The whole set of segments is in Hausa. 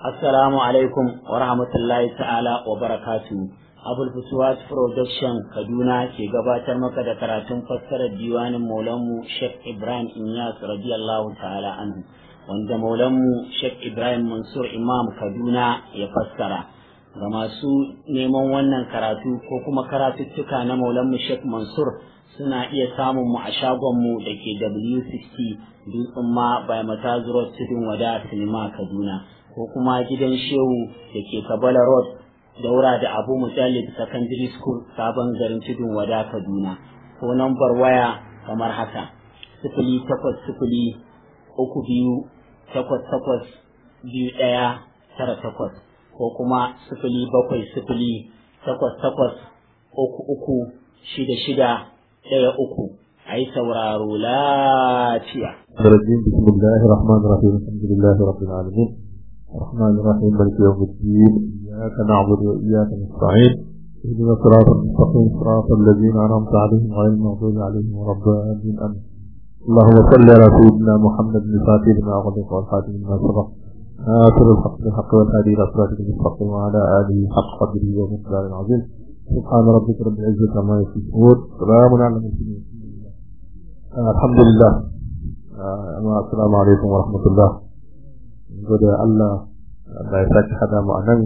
Assalamu alaikum wa rahmatullahi ta'ala wa barakatu. Abul Fusuwat Production Kaduna ke gabatar maka da karatun fassarar diwanin Maulanmu Sheikh Ibrahim Inyas radiyallahu ta'ala anhu wanda Maulanmu Sheikh Ibrahim Mansur Imam Kaduna ya fassara. Ga masu neman wannan karatu ko kuma karatuttuka na Maulanmu Sheikh Mansur suna iya samun mu a shagonmu da ke W60 Dutsen ma by Matazuro Tudun Wada Sinima Kaduna. ko kuma gidan shehu da ke kabala road daura da abu mujallid secondary school sabon garin tudun wada kaduna ko nambar waya kamar haka sifili takwas sifili uku biyu takwas takwas biyu ɗaya tara takwas ko kuma sifili bakwai sifili takwas takwas uku uku shida shida ɗaya uku a yi sauraro lafiya. بسم الله الرحمن الرحيم الحمد لله رب العالمين الرحمن الرحيم مالك يوم الدين إياك نعبد وإياك نستعين اهدنا الصراط المستقيم صراط الذين أنعمت عليهم غير المغضوب عليهم ولا الضالين آمين اللهم صل على سيدنا محمد الفاتح لما أغلق والخاتم لما سبق آخر الحق بالحق والهادي إلى صراطك المستقيم وعلى آله حق قدره ومقدار العظيم سبحان ربك رب العزة عما يصفون سلام على المرسلين الحمد لله السلام عليكم ورحمة الله gode Allah da ya sake hada mu a nan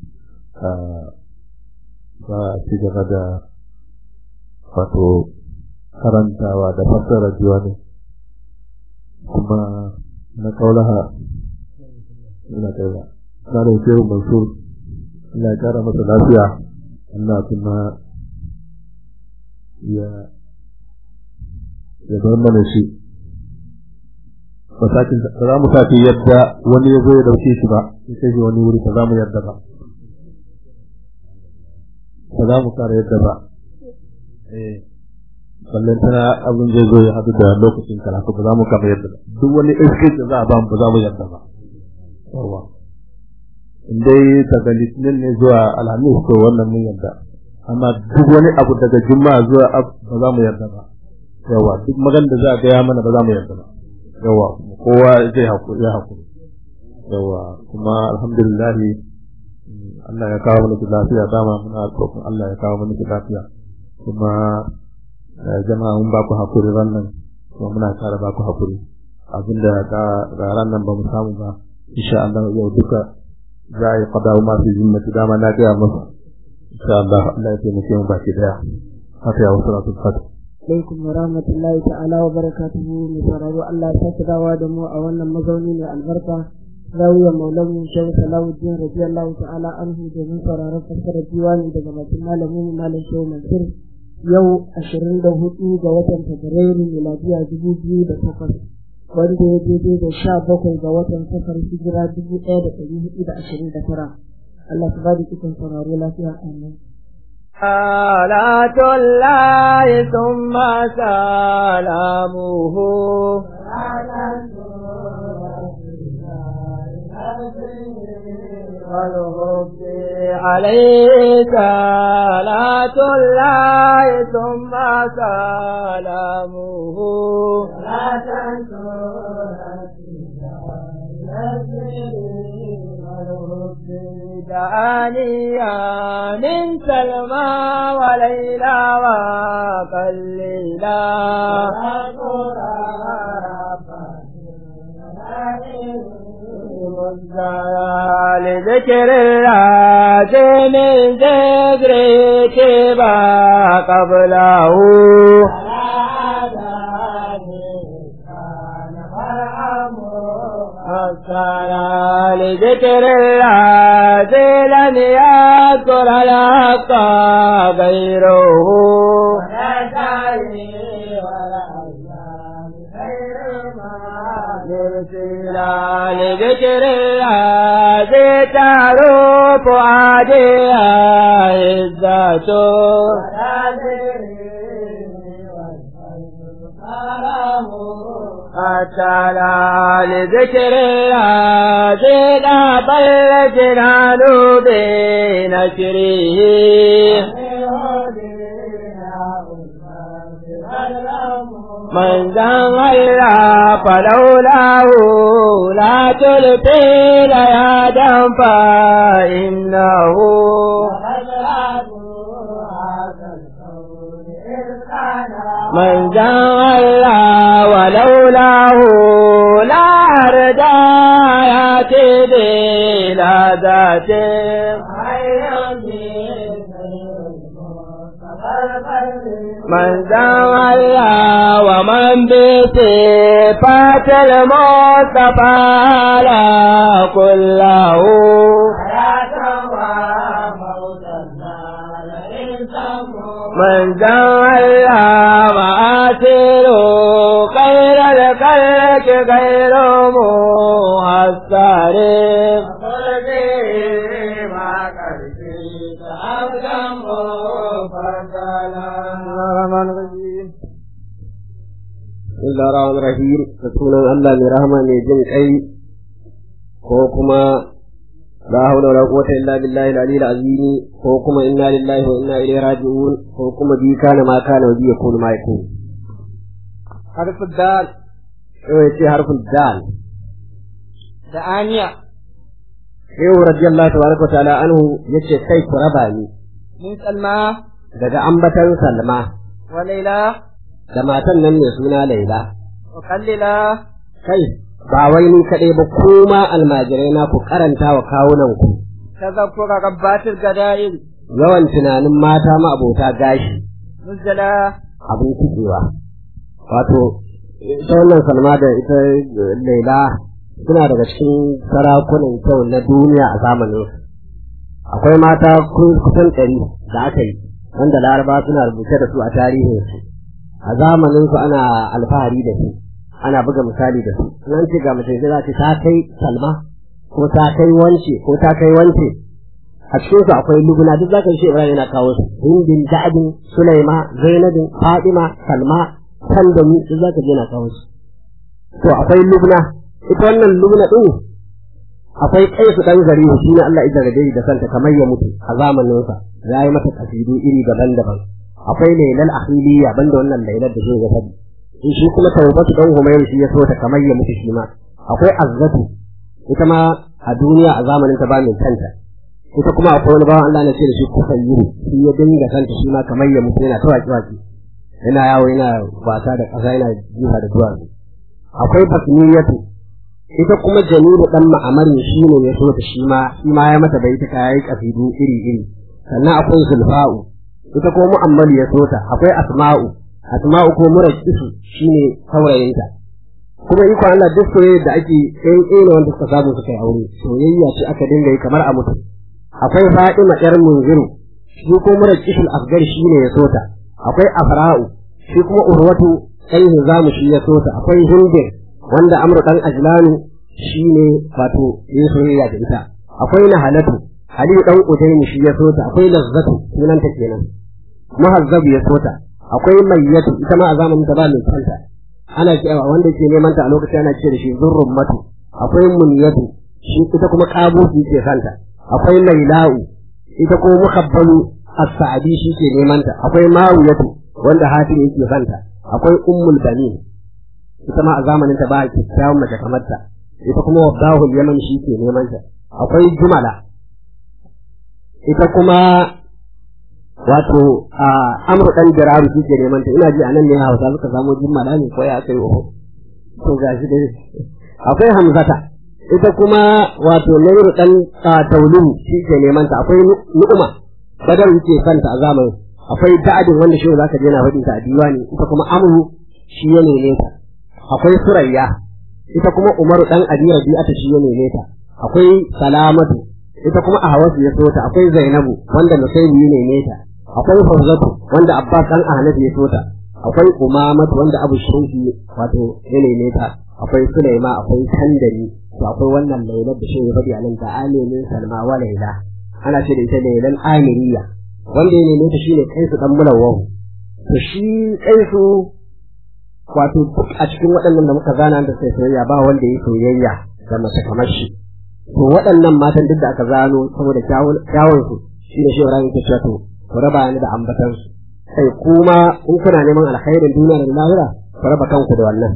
za a ci gaba da wato karantawa da fassara diwani kuma na kaulaha ina kaiwa na da shehu mansur Allah ya kara masa lafiya Allah kuma ya ya bar mana shi ba za mu sake yadda wani ya zo ya dauke shi ba in kai wani wuri ba za mu yadda ba ba za mu kara yadda ba eh ballan tana abin zai zo ya hadu da lokacin karatu ba za mu kama yadda ba duk wani excuse da za a ba mu ba za mu yadda ba yawa in dai daga litinin ne zuwa alhamis to wannan mun yadda amma duk wani abu daga juma'a zuwa ba za mu yadda ba yawa duk magan da za a gaya mana ba za mu yadda ba yawa kowa zai hakuri ya hakuri yawa kuma alhamdulillah Allah ya kawo mana lafiya dama muna roƙon Allah ya kawo mana lafiya kuma jama'a mun ba ku hakuri rannan kuma muna kara ba ku hakuri abinda ga ran nan ba mu samu ba insha Allah yau duka za a yi qada ma fi zimmati dama na ga masa insha Allah Allah ya taimake mu baki daya haka ya wasu rasul fatih alaikum wa rahmatullahi ta'ala wa barakatuhu mai sauraro Allah ya sake dawa da mu a wannan mazauni mai albarka zawiya maulan mu shehu salahuddin radiyallahu ta'ala anhu domin sauraron fassarar diwani daga bakin malamin malam shehu mansur yau ashirin da hudu ga watan fabrairu miladiya dubu biyu da takwas wanda ya daidai da sha bakwai ga watan safar hijira dubu ɗaya da ɗari hudu da ashirin da tara Allah ta ba da ikon sauraro lafiya amin صلاة الله ثم سلامه والهب عليه صلاة الله ثم سلامه لا دعانيا من سلمى وليلى وقليلا لذكر الله من ذكرك ما قبله الصلاة لذكر الله لم يذكر الحق غيره مرسلا لذكر الله تعرف عاديها عزته تعالى لذكر هذه بل جنان بنشره من دان الله فلولاه لا تلقي ليادا فإنه من دان الله ولولاه لا أرجى ياتي بلا ذات من دان الله ومن بصفات المصطفى لا كله من دان الله وآتر خير الخلق غير مهسر Allah rahman rahim da sunan Allah mai rahama mai jin kai ko kuma la hawla wala quwwata illa billahi al-aliyyil azim ko kuma inna lillahi wa inna ilaihi raji'un ko kuma bi kana ma kana wa bi yakunu ma yakun harfu dal eh ce harfu dal da aniya Shehu radiyallahu tabaraka ta'ala anhu yace kai ku raba ni min salma daga ambatan Salma wa laila da matan nan mai suna Laila wa kallila kai ba wai ni kaɗai ba kuma almajirai na ku karanta wa kawunan ku tazakkura rabbatil gada'il yawan tunanin mata ma abota gashi muzala abin kuɗewa wato ita wannan salma da ita laila suna daga cikin sarakunan kyau na duniya a zamanin akwai mata kusan ɗari da aka yi wanda laraba suna rubuce da su a tarihinsu a zamanin su ana alfahari da su ana buga misali da su nan ce ga mace za ce ta kai salma ko ta kai wance ko ta kai wance a cikin su akwai lubuna duk zaka ce Ibrahim yana kawo su hindin da'adin sulaima zainabin fatima salma sandami duk zaka je yana kawo su to akwai lubna ita wannan lubna din akwai kaisu dan gari shi ne Allah ya jarrabe da santa kamar ya mutu a zamanin sa yayi mata kasidu iri daban-daban akwai lailal akhiliya banda wannan lailar da zai ga fadi shi kuma tawbatu dan humayr shi ya so ta kamar ya mutu shi ma akwai azzatu ita ma a duniya a zamanin ta ba mai kanta ita kuma akwai wani bawan Allah na ce da shi kusayyiru shi ya dinga kanta shi ma kamar ya mutu yana tawaki waki yana yawo yana wasa da ƙasa yana jiha da duwatsu akwai basniyatu ita kuma jamilu dan ma'amarin shi ne ya so ta shi ma shi ma ya mata bai ta yayi kasidu iri iri sannan akwai zulfa'u ita kuma mu'ammalu ya so ta akwai asma'u asma'u ko murakisu shine saurayinta kuma iko Allah duk soyayya da ake ɗan ƙila wanda suka samu suka yi aure soyayya ce aka dinga yi kamar a mutu akwai Fatima ƴar Munziru shi ko murakisul asgar shine ya so ta akwai Afra'u shi kuma Urwatu ɗan Hizamu shi ya so ta akwai Hindin wanda Amru ɗan Ajlanu shine wato yin soyayya da ita akwai Nahalatu Aliyu ɗan Udaini shi ya so ta akwai Lazzatu sunanta kenan Muhazzabu ya so ta akwai mayyatu ita ma a zamanin ta ba mai kanta ana cewa wanda ke neman ta a lokacin ana ce da shi zurrun matu akwai muniyatu shi ita kuma kabuki ke kanta akwai laila'u ita kuma muhabbalu as-sa'di shi ke neman ta akwai mawiyatu wanda hatim yake kanta akwai ummul banin ita ma a zamanin ta ba a kyakkyawan mace kamar ta ita kuma wadahul yaman shi ke neman ta akwai jumala ita kuma wato a amru dan jiraru shi ke neman ta ina ji anan ne Hausa suka samu jimmala ne ko ya kai oho to gashi dai akwai hamzata ita kuma wato nairu dan tauluhu shi ke neman ta akwai nu'uma badar yake kanta a zamanin akwai da'adin wanda shi zaka je na faɗin ta a diwani ita kuma amru shi ya neme ta akwai surayya ita kuma umaru dan abi rabi'ata shi ya neme ta akwai salamatu ita kuma a hawasu ya so ta akwai zainabu wanda nusaibu ya neme ta akwai Fauzatu wanda Abbas dan Ahmad ya tota akwai Umamat wanda Abu Shayfi wato ya neme ta akwai Sulaima akwai Kandari to akwai wannan Lailat da shehu faɗi anan ta Aminin Salma wa Laila ana ce da ita Lailan Amiriya wanda ya neme ta shine Kaisu dan Mulawwahu to shi Kaisu wato duk a cikin waɗannan da muka zana da sai soyayya ba wanda ya soyayya da mace kamar shi to waɗannan matan duk da aka zano saboda kyawun su shine shehu Ibrahim ke cewa to ku raba ni da ambatansu sai kuma in kuna neman alkhairin duniya da lahira ku raba kanku da wannan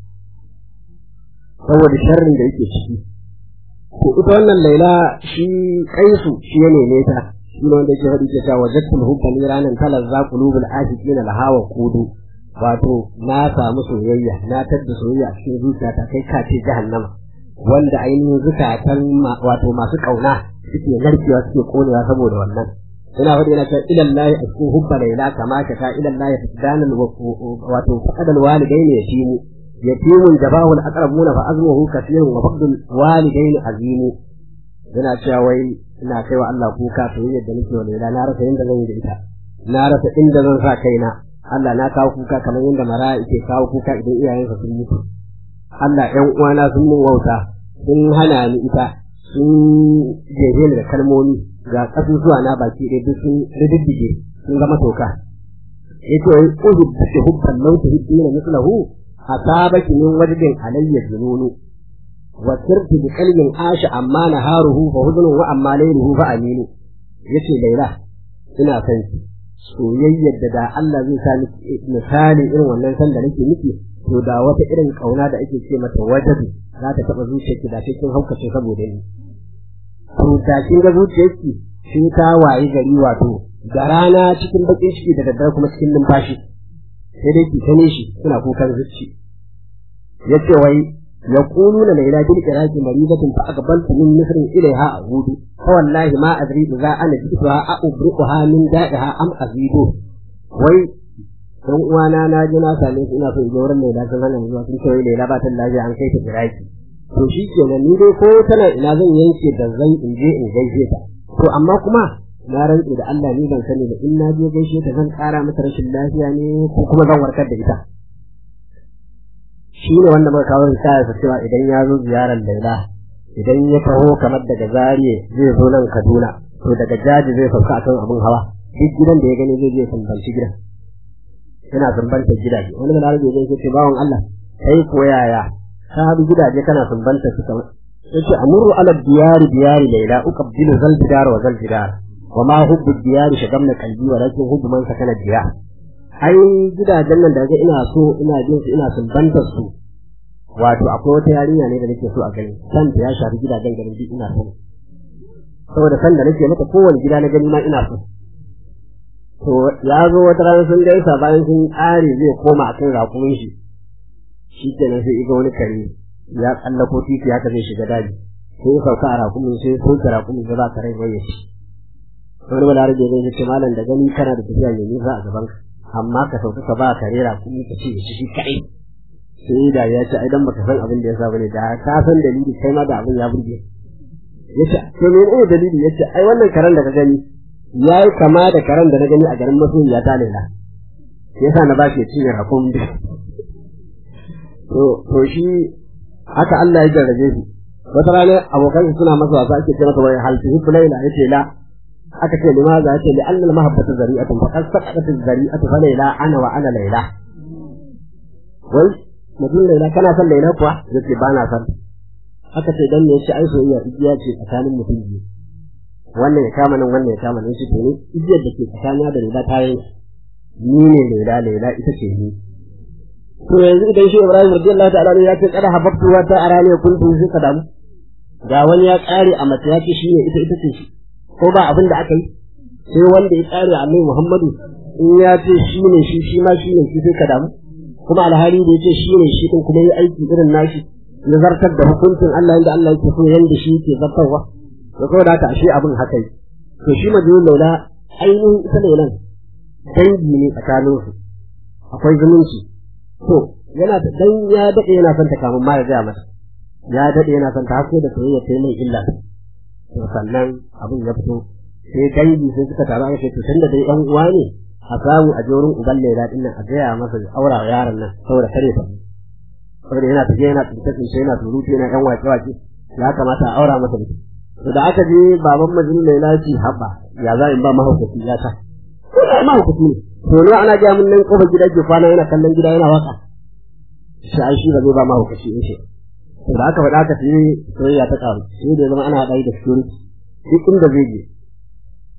saboda sharrin da yake ciki ko ita wannan laila shi kaisu shi ya neme ta shi ne wanda yake faɗi ke cewa wajadtul hubba ni ranan talazza qulubul ashiqina lahawa kudu wato na samu soyayya na tadda soyayya a cikin zuciyata kai ka ce jahannama wanda ainihin zukatan wato masu kauna suke narkewa suke konewa saboda wannan ina faɗi yana cewa ilan lahi a cikin hubba laila kama ka ta ilan lahi fadanan wato faqadal walidaini yatimu yatimun jabahul aqrabuna fa azmuhu kathirun wa faqdul walidaini azimu yana cewa wai ina kai wa Allah kuka soyayyar da nake wa laila na rasa inda zan yi da ita na rasa inda zan sa kaina Allah na kawo kuka kamar yadda mara yake kawo kuka idan iyayensa sun mutu Allah ƴan uwana sun mun wauta sun hana ni ita sun jefe ni da kalmomi ga kasusuwa na baki ɗaya duk sun riddige sun zama toka yace wai uzu bi hubban law tuhibbina mithlahu asabaki min wajbin alayya jununu wa sirtu bi qalbin asha amma naharuhu fa hudun wa amma layluhu fa aminu yace laila ina san ki soyayyar da da Allah zai sa miki misali irin wannan san da nake miki to da wata irin kauna da ake ce mata wajabi za ta taba zuciyarki da sai kin haukace saboda ni to da kin ga zuciyarki sai ta wayi gari wato da rana cikin bakin ciki da daddare kuma cikin numfashi sai dai ki tane shi suna kukan zuci yace wai يقولون ليلى بالقراءة مريضة فأقبلت من مصر إليها أعود فوالله ما أدري إذا أنا جئتها أبرئها من دائها أم أزيده وي dan uwana na ji na same su ina so in je wurin Laila sun hana zuwa sun ce wai Laila ba ta lafiya an kai ta Iraki to shi kenan ni dai ko tana ina zan yanke da zan in je in gaishe ta to amma kuma na rantse da Allah ni ban sani da in na je gaishe ta zan kara mata rashin lafiya ne ko kuma zan warkar da ita shi ne wanda muka kawo risala sa cewa idan ya zo ziyarar Laila idan ya taho kamar daga Zariye zai zo nan Kaduna to daga Jaji zai sauka akan abin hawa duk gidan da ya gani zai je sumbanci gidan yana sumbantar gidaje wani mana rage zai ce bawon Allah kai ko yaya ka bi gidaje kana sumbanta su kamar yace amuru ala diyari diyari Laila uqabbilu zal diyar wa zal diyar wa ma hubbu diyari shagamna qalbi walakin hubbu man sakana diyar ai gidajen nan da ga ina so ina jin su ina sumbantar su wato akwai wata yarinya ne da nake so a gani san ta ya shafi gidajen garin duk ina so saboda san da nake mata kowane gida na gani ma ina so to ya zo wata rana sun gaisa bayan sun ƙare zai koma akan rakumin shi shi kenan sai iga wani kare ya tsallako titi haka zai shiga daji sai ya sauka a rakumin sai ya soke rakumin da za ka rai waye shi wani balarabe zai ce malam da gani kana da tafiya mai nisa a gaban ka amma ka sauka ka ba ka rera kuma ka ce shi shi kai sai da ya ce ai dan baka san abin da ya sa bane da ka san dalili kai ma da abin ya burge yace to me ne dalili yace ai wannan karan da ka gani yayi kama da karan da na gani a garin masoyiya ta Laila yasa na ba shi cinye rakon da to to shi haka Allah ya jarrabe shi wata rana abokan suna masa wasa ake ce masa wai hal tuhibbu Laila yace la aka ce limaza yace li anna al-mahabbatu zari'atun fa qad saqatat az-zari'atu fa layla ana wa ana layla wai mutum layla kana son layla kuwa yace ba na son aka ce dan ne yace ai soyayya igiya ce tsakanin mutum biyu wannan ya kama nan wannan ya kama nan shi to ne igiyar da ke tsakanin da layla ta yi ni ne layla layla ita ce ni to yanzu idan shi Ibrahim radiyallahu ta'ala ya ce kada hababtu wa ta arani kuntu sai ka damu ga wani ya kare a mace ya ce shi ne ita ita ce shi ko ba abin da aka yi sai wanda ya tsare annabi Muhammadu in ya ce shi ne shi shi ma shi ne shi sai ka damu kuma alhali da ya ce shi ne shi din kuma yi aiki irin nashi ya zartar da hukuncin Allah inda Allah yake so yanda shi yake zartarwa da kuma da ashe abin haka yi to shi majnun laula ainihin ita laulan dangi ne tsakanin su akwai zumunci to yana da dan ya dade yana son ta kamun ma ya ga mata ya dade yana son ta hasko da soyayya sai mai illa to sannan abin ya fito sai dangi sai suka taru aka ce to tunda dai ɗan uwa ne a samu a je wurin uban Laila din nan a gaya masa aura wa yaron nan saboda kare ta saboda yana tafiya yana tsince tsince yana surutu yana yan wake wake ya kamata a aura masa mutum to da aka je baban majin Laila ce haba ya za in ba mahaukaci ya ta ko da mahaukaci ne to ne ana ga mun nan kofar gida ke kwana yana kallon gida yana waka shi ai shi ba zai ba mahaukaci in shi to da aka faɗa aka sai soyayya ta ƙaru sai da zama ana haɗa da security duk inda zai je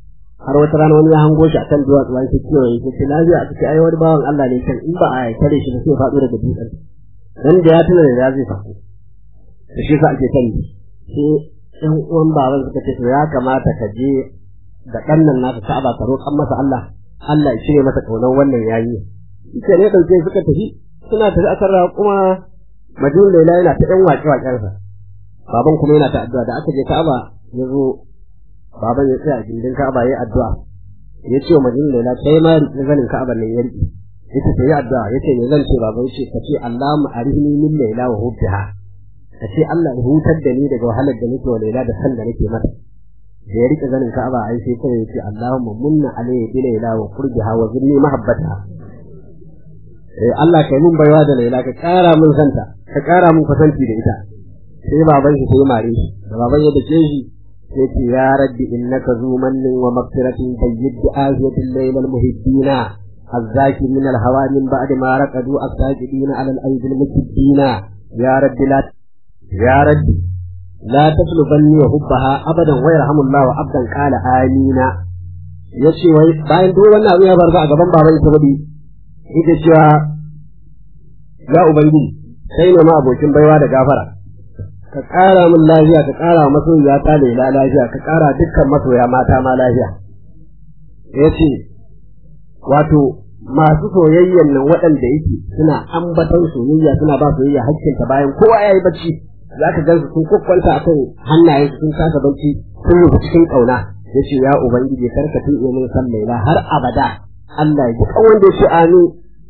har wata rana wani ya hango shi akan duwatsu wani sai kewaye sai ce lafiya aka ce ai wani bawan Allah ne kan in ba a tare shi ba sai faɗo daga dutsen dan da ya tuna da ya zai faɗo da shi sa ake sani sai ɗan uwan baban suka ce to ya kamata ka je da ɗan nan naka Ka'aba ka roƙan masa Allah Allah ya cire masa ƙaunar wannan yayi ita ne ɗauke suka tafi suna tafi akan raƙuma majnun laila yana ta ɗan waƙe waƙensa baban kuma yana ta addu'a da aka je Ka'aba ya zo baban ya tsaya a gindin Ka'aba ya addu'a ya ce wa majnun laila kai ma riƙe zanin Ka'aba nan ya riƙe yace ta yi addu'a yace me zan ce baban ce ka ce Allahumma arihni min laila wa hubbiha ka ce Allah ya hutar da ni daga wahalar da nake wa laila da san da nake mata da ya rike zanin Ka'aba ai sai kawai yace Allahumma munna alayhi bi laila wa qurbiha wa zidni mahabbata eh Allah kai mun baiwa da laila ka kara mun santa ka kara mun kusanci da ita sai baban shi sai mare shi da baban ya dace shi sai ce ya rabbi innaka zu mannin wa maghfiratin tayyid ahiyatil laylal muhibbina الذاكرين الهوى من بعد ما رقدوا الساجدين على الأيدي المكبين يا رب لا يا رب لا تطلبني وحبها أبدا ويرحم الله عبدا قال آمين yace wai bayan duk wannan abu ya barza a gaban baban sa budi ita cewa ya ubangiji sai ne ma abokin baiwa da gafara ka ƙara min lafiya ka ƙara masoyiya ta lela lafiya ka ƙara dukkan masoya mata ma lafiya yace wato masu soyayyan nan waɗanda yake suna ambaton soyayya suna ba soyayya hakkinta bayan kowa ya yi bacci za ka gan su sun kwakwanta a kan hannayen sun kasa bacci sun rufe cikin ƙauna ya ce ya ubangiji kar ka tuɗe min san laila har abada Allah ya ji kan wanda ya ce amin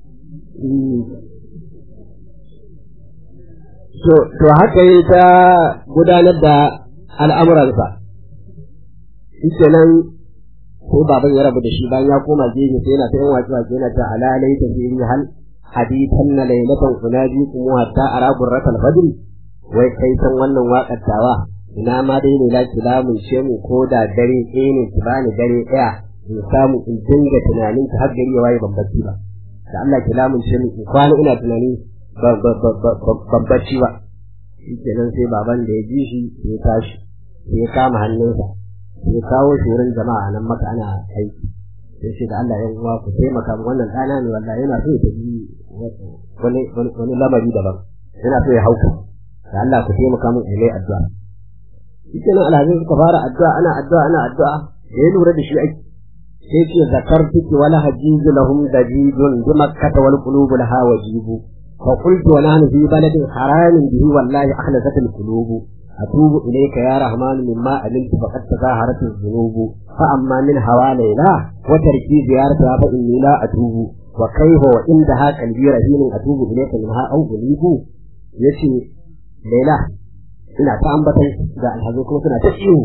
to to haka yi ta gudanar da al'amuransa shi nan ko baban ya rabu da shi bayan ya koma gefe sai yana ta yin wace wace yana ta alalai ta fi hal hadisan na lailatan unaji kuma hatta ara gurratal fajr wai kai san wannan waƙar tawa ina ma dai ne laki lamun ce mu ko da dare ɗaya ne ki bani dare ɗaya in samu in dinga tunanin ki har gari ya waye ban bacci ba da Allah ki lamun ce mu in kwana ina tunani ban bacci ba shi kenan sai baban da ya ji shi ya tashi sai ya kama hannunsa sai kawo shi wurin jama'a nan maka ana aiki sai ce da Allah ya uwa ku taimaka mu wannan ɗana ne wallahi yana so ya tafi wani wani lamari daban yana so ya hauka da Allah ku taimaka mu ilai addu'a shi nan alhazin suka fara addu'a ana addu'a ana addu'a da ya lura da shi aiki sai ce zakartuki wala hajizu lahum dajijun bi makkata wal qulubu laha wajibu fa qultu wa nahnu fi baladin haramin bihi wallahi akhlasat al qulubu أتوب إليك يا رحمن مما علمت فقد تظاهرت الذنوب فأما من هوى ليلى وتركي زيارتها فإني لا أتوب وكيف وعندها قلبي رهين أتوب إليك منها أو أليب يشي ليلى ina ta ambatan da alhazai kuma suna ta iyo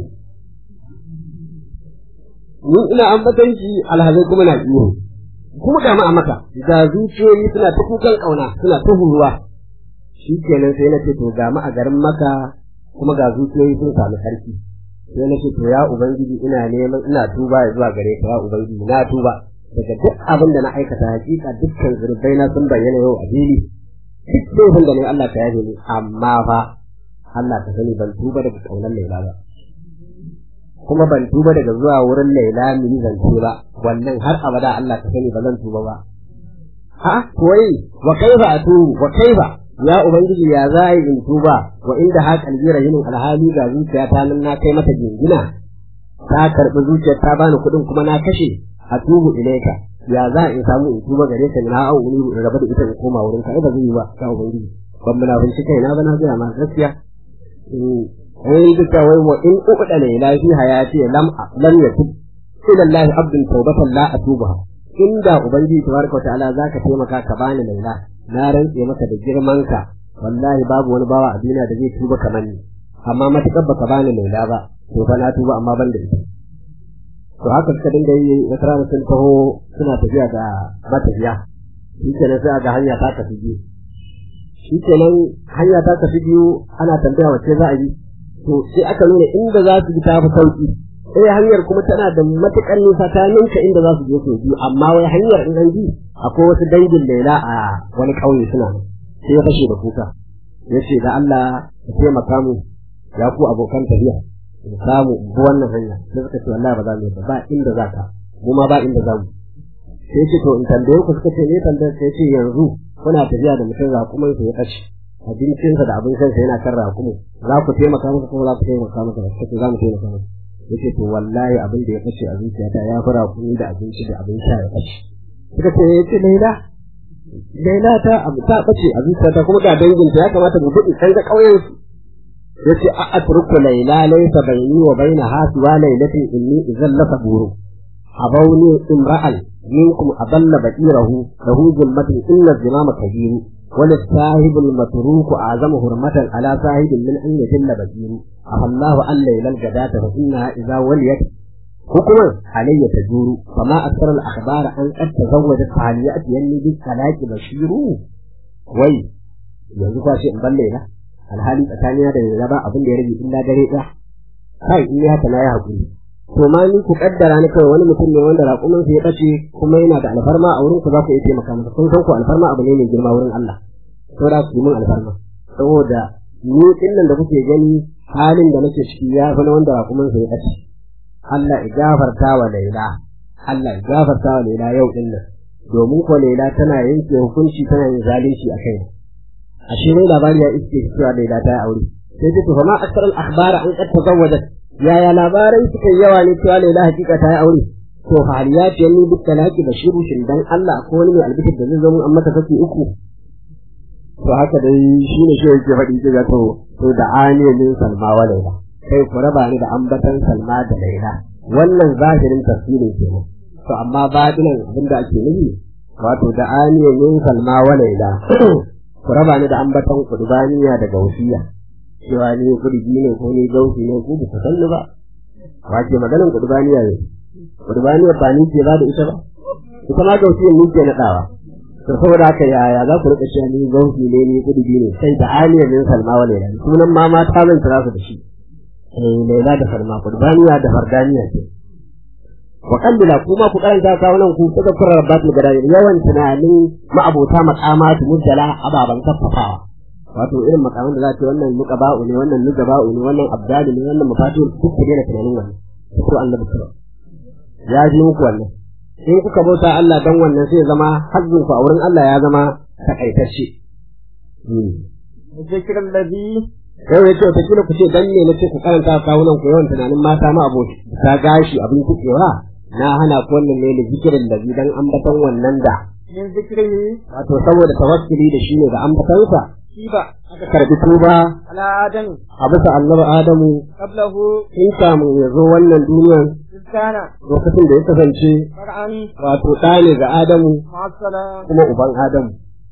ni ina ambatan shi alhazai kuma na iyo kuma ga a maka da zuciyoyi suna ta kukan kauna suna ta huruwa shi kenan sai na ce to ga a garin maka kuma ga zuciyoyi sun samu sarki sai na ce to ya ubangiji ina neman ina tuba ya zuwa gare ka ya ubangiji na tuba daga duk abin da na aikata hakika dukkan zurbai na sun bayyana yau a fili duk laifin da ne Allah ka yaje ni amma fa Allah ka sani ban tuba daga kaunar Laila ba kuma ban tuba daga zuwa wurin Laila mu yi zance ba wannan har abada Allah ka sani ba zan tuba ba ha koyi wa kaifa atubu wa kaifa ya ubangiji ya za a yi in tuba wa inda ha kalbi rahinin alhali ga zuciya ta nan na kai mata jingina ta karbi zuciyar ta bani kuɗin kuma na kashe a tubu ilaika ya za a in samu in tuba gare ka na au ni in raba da ita in koma wurin ka ba zai yi ba ya ubangiji ban muna bincike kai na ba na ga ma gaskiya eh duka wai wa in uqda la ilaha fi hayati lam lam yatub ila Allah abdun tawbatan la atuba inda ubangiji tabaraka wa ta'ala zaka taimaka ka bani laila na rantse maka da girmanka wallahi babu wani bawa a duniya da zai tuba kamar ni amma matukar baka bani laila ba to fa na tuba amma ban da ita to haka suka dinga yi wata rana sun taho suna tafiya da matafiya shi kenan sai ga hanya ta tafi biyu shi kenan hanya ta tafi biyu ana tambaya wace za a yi to sai aka nuna inda za su bi ta fi sauki sai hanyar kuma tana da matukar nisa ta ninka inda za su je su biyu amma wai hanyar in an bi akwai wasu dangin laila a wani ƙauye suna nan sai ya fashe da kuka ya ce da Allah ya taimaka mu ya ku abokan tafiya in samu in bi wannan hanya sai suka ce wallahi ba za mu yi ba ba inda za ka mu ma ba inda za mu sai ce to in tambaye ku suka ce ne tambayar sai ce yanzu kuna tafiya da mutum raƙumin sa ya kace abincinsa da abin shansa yana kan raƙumin za ku taimaka masa kuma za ku taimaka masa ba suka ce za mu taimaka masa yace to wallahi abin da ya kace a zuciyata ya fi raƙumi da abinci da abin sha ya kace suka ce yace laila laila ta abu ta kace a zuciyata kuma ga danginta ya kamata mu gudu kai ga ƙauyen su yace a atruku laila laysa bayni wa bainaha siwa lailatin inni idan la saburu abawni imra'al minkum adalla baqirahu lahu zulmatun illa zimama kabir wal sahib al matruk a'zamu hurmatan ala sahib min an yajalla baqir afallahu an lailal gadata fa innaha idza waliyat hukuman alayya tajuru fama akthar al akhbar an qad tazawwajat haliyat yanni bi talaqi bashiru wai yanzu kwa ce in balle na alhali tsakanina da yanzu ba abin da ya rage illa dare ɗaya kai in ya haka na yi haƙuri to ma ni ku kaddara ni kawai wani mutum ne wanda raƙumin ya ɓace kuma yana da alfarma a wurin ku za ku iya taimaka masa kun san ku alfarma abu ne mai girma wurin Allah saboda ku yi min alfarma saboda ni din nan da kuke gani halin da nake ciki ya fi na wanda raƙumin ya ɓace Allah ya gafarta wa Laila Allah ya gafarta wa Laila yau din nan domin ko Laila tana yanke hukunci tana yin zalunci a kai ashe ne labari ya iske cewa Laila ta yi aure sai ta tufa ma aksar al-akhbar an qad tazawwajat yaya labarai suka yawa ne cewa Laila hakika ta yi aure to haliyat yanni bi talaqi bashiru shin dan Allah ko wani mai albishir da zai zo mun amma ta kace uku to haka dai shine shi yake faɗi kiga to to da aniyalin salma wa Laila kai ku raba ni da ambatan salma da Laila wannan zahirin tafsirin kenan to amma batinan abinda ake nufi wato da aniyalin salma wa Laila ku raba ni da ambaton kudubaniya da gausiya cewa ni kudubi ne ko ni gausi ne ku ku sanni ba ba ke maganin kudubaniya ne kudubaniya ba ni ke ba da ita ba ita ma gausiyan ni ke naɗawa to saboda haka yaya za ku rika cewa ni gausi ne ni kudubi ne sai da aliyar min salma wa laila sunan ma mata zan kira su da shi eh laila da salma kudubaniya da fardaniya ce wa kallila kuma ku karanta kawunan ku suka kura rabbatul gadari yawan tunanin ma'abota maqamatu mujalla ababan kaffafawa wato irin makaman da za ta wannan muqaba'u ne wannan nugaba'u ne wannan abdalu ne wannan mafatu duk ku daina tunanin wannan ko annabi sallallahu ya ji muku wannan in kuka bauta Allah dan wannan sai zama hazzin ku a wurin Allah ya zama takaitacce zikirin ladhi yau ya ce wata kila ku ce dan ne na ce ku karanta kawunan ku yawan tunanin mata ma aboki ta gashi abin kukewa na hana ku wannan ne da zikirin da dan ambaton wannan da min zikrihi wato saboda tawakkuli da shi ne da ambatonsa shiba aka karbi tuba ala adam a bisa annabi adamu qablahu in kamun ya zo wannan duniyan iskana lokacin da ya kasance far'an wato ɗa ne ga adamu ma'asala kuma uban adamu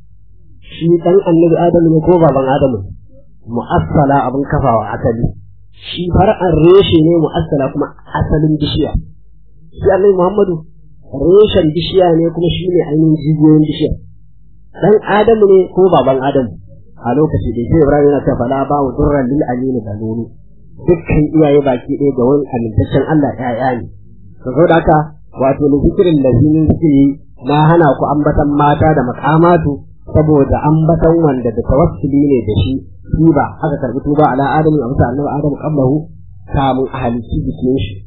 shi ɗan annabi adamu ne ko baban adamu mu'assala abin kafawa asali shi far'an reshe ne mu'assala kuma asalin bishiya shi annabi muhammadu reshen bishiya ne kuma shi ne ainihin jijiyoyin bishiya dan adamu ne ko baban adamu a lokaci da sai ibrahim yana cewa fala ba wa durran lil amini da nuni dukkan iyaye baki ɗaya ga wani amintaccen Allah ya'ya ne to saboda haka wato ne zikirin lazinin zikiri na hana ku ambatan mata da makamatu saboda ambatan wanda da tawassuli ne da shi tuba aka karbi tuba ala adamu a bisa annabi adamu qablahu kamun ahalici jikin shi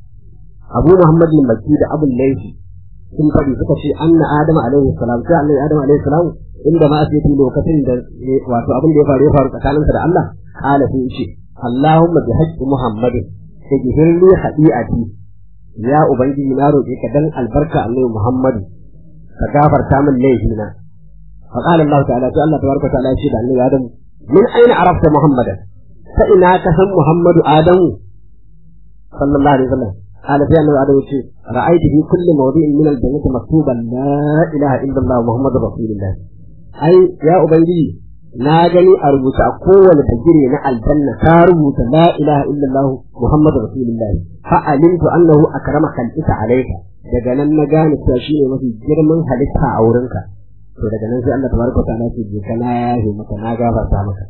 abu muhammad bin makki da abul laifi sun faɗi suka ce anna adamu alaihi salam sai annabi adamu alaihi salam inda ma sai lokacin da wato abin da ya faru ya faru tsakaninsa da Allah kala sai ce Allahumma bi haqqi muhammadin tajhir li hadi'ati ya ubangiji na roƙe ka dan albarka annabi muhammadu ka gafarta min laifina fa qala Allah ta'ala sai Allah tabaraka wa ta'ala ya ce da annabi adamu min aina arafta muhammadan fa ina ka san muhammadu adamu sallallahu alaihi wasallam قال في أنه عدو شيء رأيت في كل موضع من الجنة مكتوبا لا إله إلا الله محمد رسول الله أي يا أبنجي ناجني أربط أقوى لتجري مع الجنة كاربوت لا إله إلا الله محمد رسول الله فعلمت أنه أكرم خلقك عليك daga nan na gane cewa shi ne mafi girman halitta a wurinka to daga nan sai Allah tabaraka ta'ala ce je kana yahi maka na gafarta maka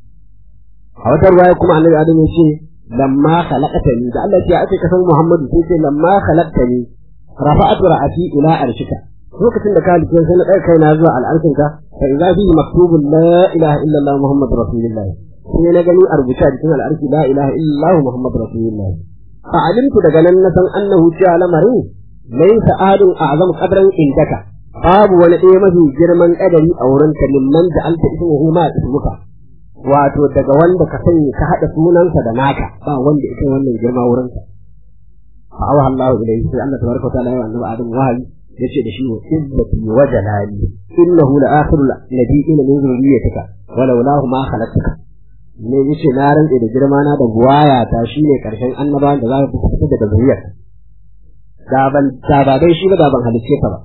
a wata ruwaya kuma annabi Adam ya ce lamma khalaqtani da Allah ya ake kasan Muhammadu sai ce lamma khalaqtani rafa'atu ra'ati ila arshika lokacin da ka halitta sai na kai kaina zuwa al'arshinka fa idza fi maktubun la ilaha illa Allah Muhammadu rasulullah sai na gani a rubuce a jikin al'arki la ilaha illallah muhammadu rasulullah fa alimtu daga nan na san annahu cewa lamarin laysa adun a'zamu qadran indaka babu wani ɗaya mafi girman ƙadari a wurin ka mimman da alta ismuhu ma ismuka wato daga wanda ka sanya ka haɗa sunansa da naka ba wanda ita wannan girma wurin ka fa awa Allah ilayhi sai Allah tabaraka wa ta'ala ya annabi Adam wahayi yace da shi wa izzati wa jalali innahu la akhirul nabiyina min zurriyyatika walau lahu ma khalaqtuka ne yace na rantse da girma na da buwaya ta shine karshen annabawan da za ka fita daga zuriyar da ban da ba dai shi ba da ban halicce ka ba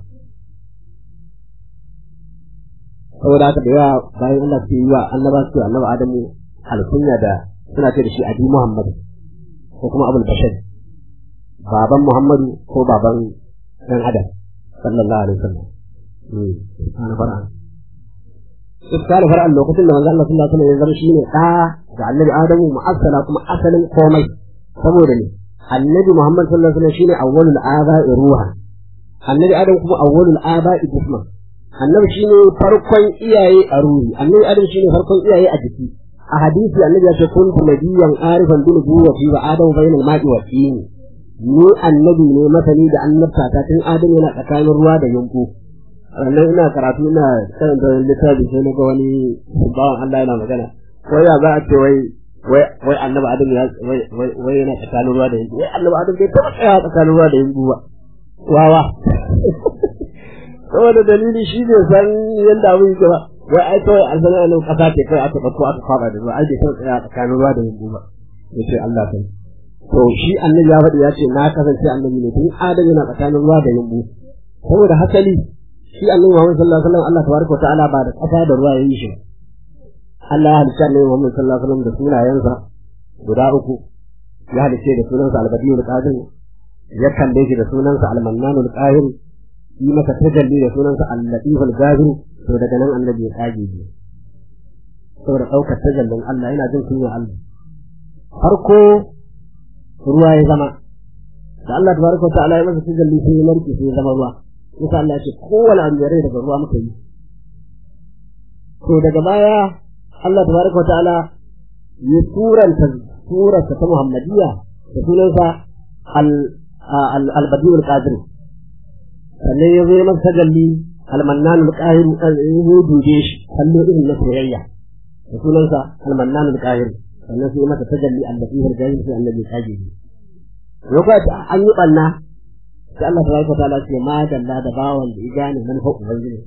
saboda haka da yawa bayan Allah su yi wa annaba su annaba Adamu alkunya da suna ce da shi Abi Muhammad ko kuma Abul Bashar baban Muhammadu ko baban dan Adam sallallahu alaihi wasallam eh ana fara Iskali fara'an lokacin da manzo Allah sallallahu alaihi wasallam ya zama shine da ga Annabi Adamu mu'assala kuma asalin komai saboda ne Annabi Muhammad sallallahu alaihi wasallam shine awwalul aba'i ruha Annabi Adam kuma awwalul aba'i jisman annabi shine farkon iyaye a ruhi annabi adam shine farkon iyaye a jiki a hadisi annabi ya ce kuntu nabiyyan arifan bil nubuwati wa adam bayna al ma'i wa tin ni annabi ne masani da annabta ta tun adam yana tsakanin ruwa da yanku sannan ina karatu ina karanta littafi sai na ga wani bawan Allah yana magana wai ya za a ce wai wai wai annabi adam ya wai wai yana tsakanin ruwa da yanku wai annabi adam bai taba tsaya tsakanin ruwa da yanku ba wawa saboda dalili shi ne san yadda abin yake ba wai ai kawai an sanar nan kasa ce kai aka dauko aka fara da ruwa ai bai san tsaya tsakanin ruwa da yambu ba yace Allah kai to shi annabi ya faɗi ya ce na kasance annabi ne tun adam yana tsakanin ruwa da yambu saboda hasali shi annabi Muhammad sallallahu alaihi wasallam Allah tabaraka ta'ala ba da kasa da ruwa yayi shi Allah ya halicce annabi Muhammad sallallahu alaihi wasallam da sunayensa guda uku ya halicce da sunansa al-badiyul qadir ya kalle shi da sunansa al-mannanul qahir yi masa tajalli da sunansa al-latiful gafir to daga nan annabi ya kage shi saboda daukar tajallin Allah yana jin kunya Allah farko ruwa ya zama da Allah tabaraka wa ta'ala ya masa tajalli sai ya narke sai ya zama ruwa yasa Allah ya ce kowane abu rai daga ruwa muka yi to daga baya Allah tabaraka wa ta'ala ya turanta surarsa ta Muhammadiyya da sunansa al-badiul qadir sannan ya zo masa tajalli almannan alqahir ya dube shi kallo irin na soyayya da sunansa almannan alqahir sannan sai masa tajalli allafi harjahi sai annabi kaje shi lokacin an yi banna sai Allah tabaraka ta'ala ce ma dalla da bawan da ya gane manfa ubangiji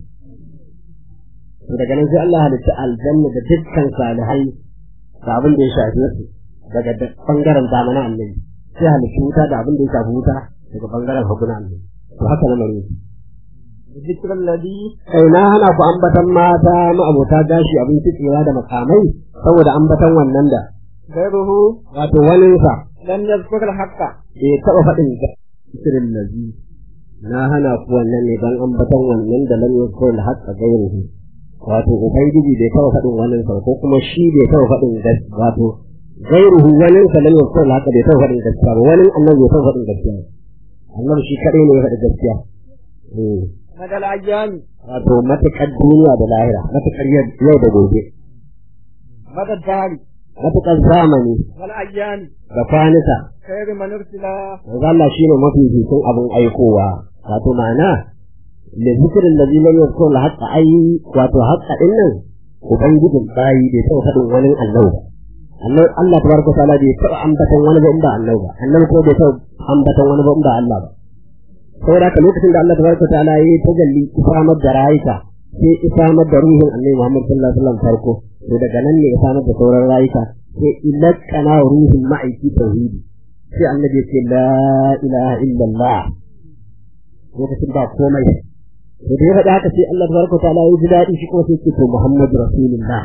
to daga nan sai Allah halitta aljanna da dukkan salihai da abin da ya shafi su daga bangaren zamanin annabi sai halitta wuta da abin da ya shafi wuta daga bangaren hagunan annabi to haka na mare ذكر الذي kai na hana ku ambatan mata ma'abota gashi abin tsira da makamai saboda ambatan wannan da غيره wato wani sa لم يذكر الحق bai taɓa faɗin zikirin lazi na hana ku wannan ne don ambatan wannan da lam yakul da haqqa gairuhu wato ubangiji bai taɓa faɗin wannan sa ko kuma shi bai taɓa faɗin gaskiya wato gairuhu wani sa lam yakul haqqa bai taɓa faɗin gaskiya ba wani annabi bai taɓa faɗin gaskiya annabi shi kaɗai ne ya faɗi gaskiya eh مدى الأيام wato matuƙar duniya da lahira matuƙar yau da gobe مدى الدهر matuƙar zamani والأيام da kwanuka خير من أرسل manzo Allah shine mafi fitin abin aikowa wato ma'ana da zikirin da zilan ya so haƙa ai wato haƙa din nan ubangijin bayi bai taɓa faɗin wani Allah ba Allah Allah tabaraka ta'ala bai taɓa ambatan wani ba in ba Allah ba annabi ko bai taɓa ambatan wani ba in ba Allah ba saboda haka lokacin da Allah tabaraka ta'ala ya yi tajalli isamar da rayuka sai isamar da ruhin annabi Muhammad sallallahu alaihi wasallam farko to daga nan ne isamar da sauran rayuka sai ilakana ruhin ma'aiki tauhidi sai annabi ya ce la ilaha illallah lokacin ba komai to da ya faɗi haka sai Allah tabaraka ta'ala ya ji daɗi shi kuma sai ce to Muhammadu rasulullah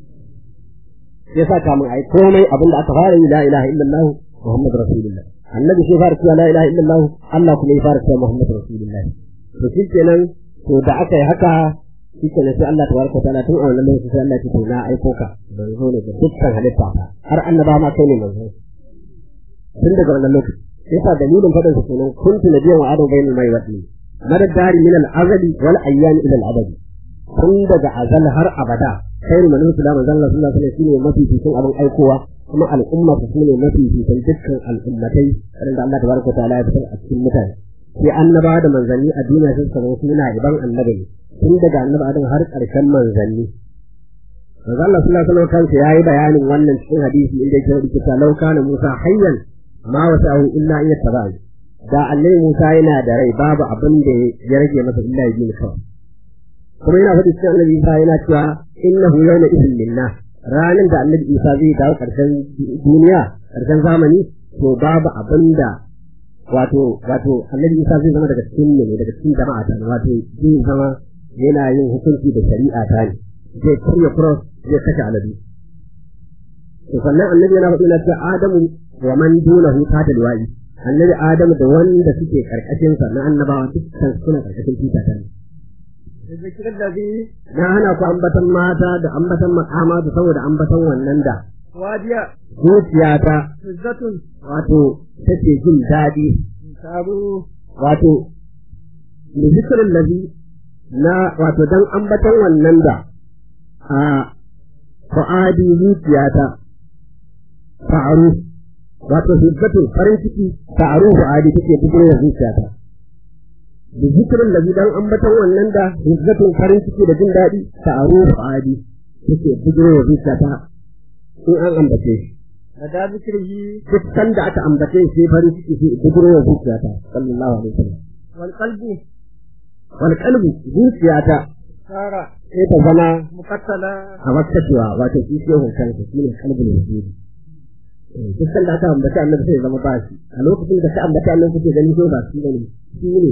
ya sa kamun ai komai abinda aka fara yi la ilaha illallah Muhammadu rasulullah annabi sai fara cewa la ilaha illallah Allah kuma ya fara cewa Muhammadu rasulullah to shi kenan to da aka yi haka shi kenan sai Allah tabaraka ta'ala tun a wannan lokacin sai Allah ya ce to na aiko ka manzo ne ga dukkan halitta har annaba ma kai ne manzo tun daga wannan lokaci sai sa dalilin faɗin sa kenan kuntu nabiyan wa adam bainal mai wadi madad dari min al azali wal ayyam ila al abadi tun daga azal har abada khairu man ursila manzon Allah sallallahu alaihi wasallam shine mafi fitin abin aikowa kuma al'umma su shine mafi fitin dukkan al'ummatai wanda Allah tabaraka ta'ala ya fitar a cikin mutane sai annabawa da manzanni a duniya sun samu suna iban annabi ne tun daga annabi Adam har ƙarshen manzanni manzo Allah sallallahu alaihi wasallam kansa yayi bayanin wannan cikin hadisi inda yake rubuta ta law kana Musa hayyan ma wasa'u illa an yattaba'a da annabi Musa yana da rai babu abin da ya rage masa illa ya bi kawai kuma yana faɗi cikin annabi Isa yana cewa innahu yawma idhin minna ranar da annabi Isa zai dawo ƙarshen duniya ƙarshen zamani to babu abin da wato wato annabi Isa zai zama daga cikin ne daga cikin jama'a ta wato zai zama yana yin hukunci da shari'a ta ne zai karya cross zai kashe aladu to sannan annabi yana faɗi na cewa Adamu wa man dunahu ta liwa'i annabi Adamu da wanda suke karkashin sa na annabawa dukkan suna karkashin tuta ta ne الذكر الذي na hana ku ambatan mata da ambatan makama da saboda ambatan wannan da واديا zuciyata عزة wato take jin daɗi تابوا wato da zikirin lazi na wato dan ambatan wannan da a fa'adi zuciyata ta'aru wato hibbatu farin ciki ta'aru fa'adi take bugun da zuciyata da zikirin lazi dan ambatan wannan da hibbatu farin ciki da jin daɗi ta'aru fa'adi take bugun da zuciyata in an ambace shi لدى ذكره duk sanda aka ambace shi sai farin ciki sai bugun da zuciyata sallallahu alaihi wasallam والقلب wal qalbu zuciyata صار sai ta zama مقتلا a makkatuwa wato shi ke hoton ka shine kalbin wujudi duk sanda aka ambaci annabi sai ya zama ba shi a lokacin da ka ambaci annabi kuke gani ko ba shi bane shi ne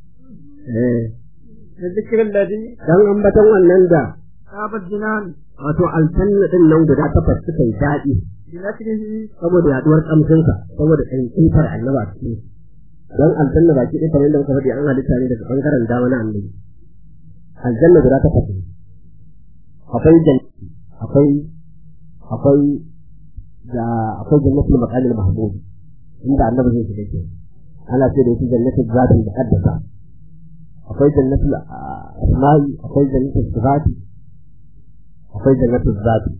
eh الذكر الذي dan ambatan wannan da خاب الجنان wato aljanna din nan guda takwas suka yi daɗi بنشره saboda yaduwar kamshinsa saboda tsintsar annaba a cikin don aljanna baki ɗaya kamar yadda muka faɗi an halitta ne daga ɓangaren dama na annabi aljanna guda takwas ne akwai jannati akwai akwai da akwai jannatul maqamil mahmud inda annabi zai shiga ke ana ce da shi jannatul zatul muqaddasa akwai jannatul asma'i akwai jannatul sifati akwai jannatul zati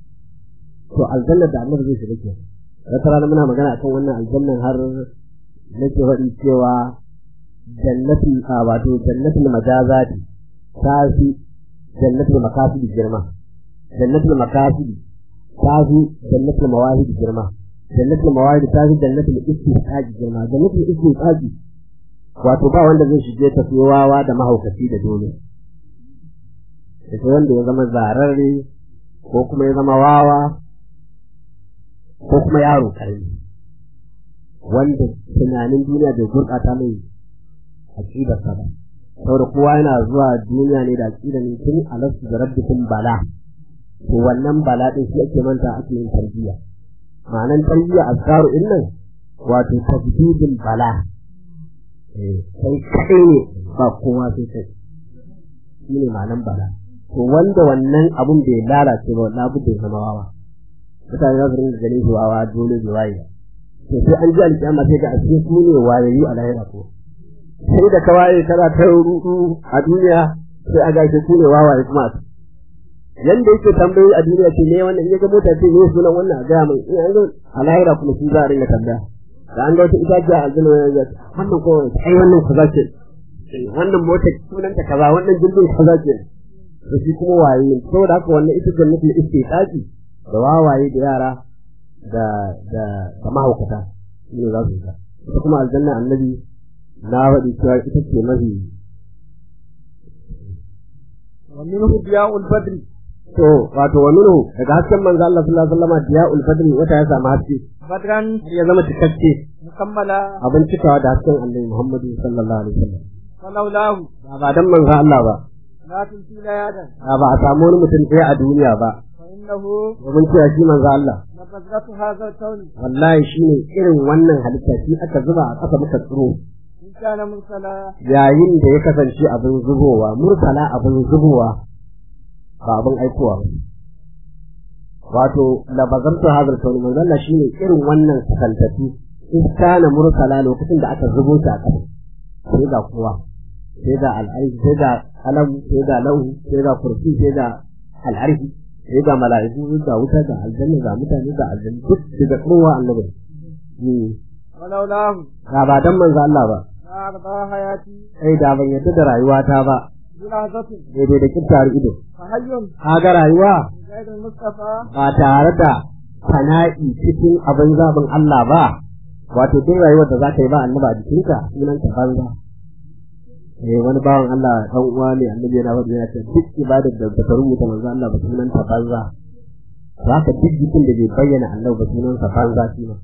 to aljanna da annabi zai shiga ke wata rana muna magana akan wannan aljannan har nake faɗi cewa jannatul a wato jannatul majazati ta fi jannatul makasidi girma jannatul makasidi ta fi jannatul mawahidi girma jannatul mawahidi ta fi jannatul istiqaqi girma jannatul istiqaqi wato ba wanda zai shige ta sai wawa da mahaukaci da dole sai wanda ya zama zararre ko kuma ya zama wawa ko kuma yaro karami wanda tunanin duniya bai gurɓata mai aƙidarsa ba saboda kowa yana zuwa duniya ne da aƙida ne tun alastu da rabbikum bala to wannan bala din shi ake manta ake yin tarbiyya ma'anan tarbiyya azkaru din nan wato tajdidul bala eh kai kai ne ba kowa sai kai shi ne ma'anan bala to wanda wannan abun bai lalace ba wallahi abu bai zama wawa mutane za su rinka ganin shi wawa dole bai waye ba to sai an ji alƙiyama sai ga asiri su ne wayayi a lahira ko sai da ka waye kana ta rudu a duniya sai a gashi su ne wawaye kuma a yanda yake tambayoyi a duniya ce ne wannan in ya ga mota ce ne sunan wannan a gaya mai in an ga a lahira kuma shi za a rinka tambaya da an ga wata itaciya a aljanna ya ga wannan ko ai wannan kaza ce wannan mota sunan ta kaza wannan jirgin kaza ce to shi kuma waye ne saboda haka wannan ita jannatul istiqaqi da wawaye da yara da da da mahaukata shi ne za su ga ita kuma aljanna annabi na faɗi cewa ita ce mafi ومنه ضياء البدر to wato wa minhu daga hasken manzo Allah sallallahu alaihi wasallam diya'ul badri wata ya samu haske بدرا har ya zama cikakke مكملا abin cikawa da hasken annabi Muhammad sallallahu alaihi wasallam ولولاه ba ba dan manzo Allah ba لا تنسي ليادا ba ba a samu wani mutum ɗaya a duniya ba فإنه domin cewa shi manzo Allah لبذرة هذا الكون wallahi shine irin wannan halitta shi aka zuba a ƙasa muka tsiro إن كان مرسلا yayin da ya kasance abin zubowa mursala abin zubowa ba abin aikowa ba wato labazartu hazal kauni manzo Allah shine irin wannan sakantatu in kana mursala lokacin da aka zubo shi a ƙasa sai ga kowa sai ga al'arshi sai ga alam sai ga lauhu sai ga kursi sai ga al'arshi sai ga mala'iku ga wuta ga aljanna ga mutane ga aljanna duk daga kowa annabi ولولاه ga ba dan manzo Allah ba ما أرضى حياتي sai da ban yadda da rayuwata ba بلحظة daidai da kintar ido فحي kaga rayuwa بغير المصطفى ba tare da fana'i cikin abin zaɓin Allah ba wato duk rayuwar da za ka yi ba annaba a jikinka sunan ta banza eh wani bawan Allah dan uwa ne annabi yana wanda yana ce duk ibadar da ba ta rubuta manzo Allah ba sunan ta banza za ka duk jikin da bai bayyana Allah ba sunan sa banza shi ma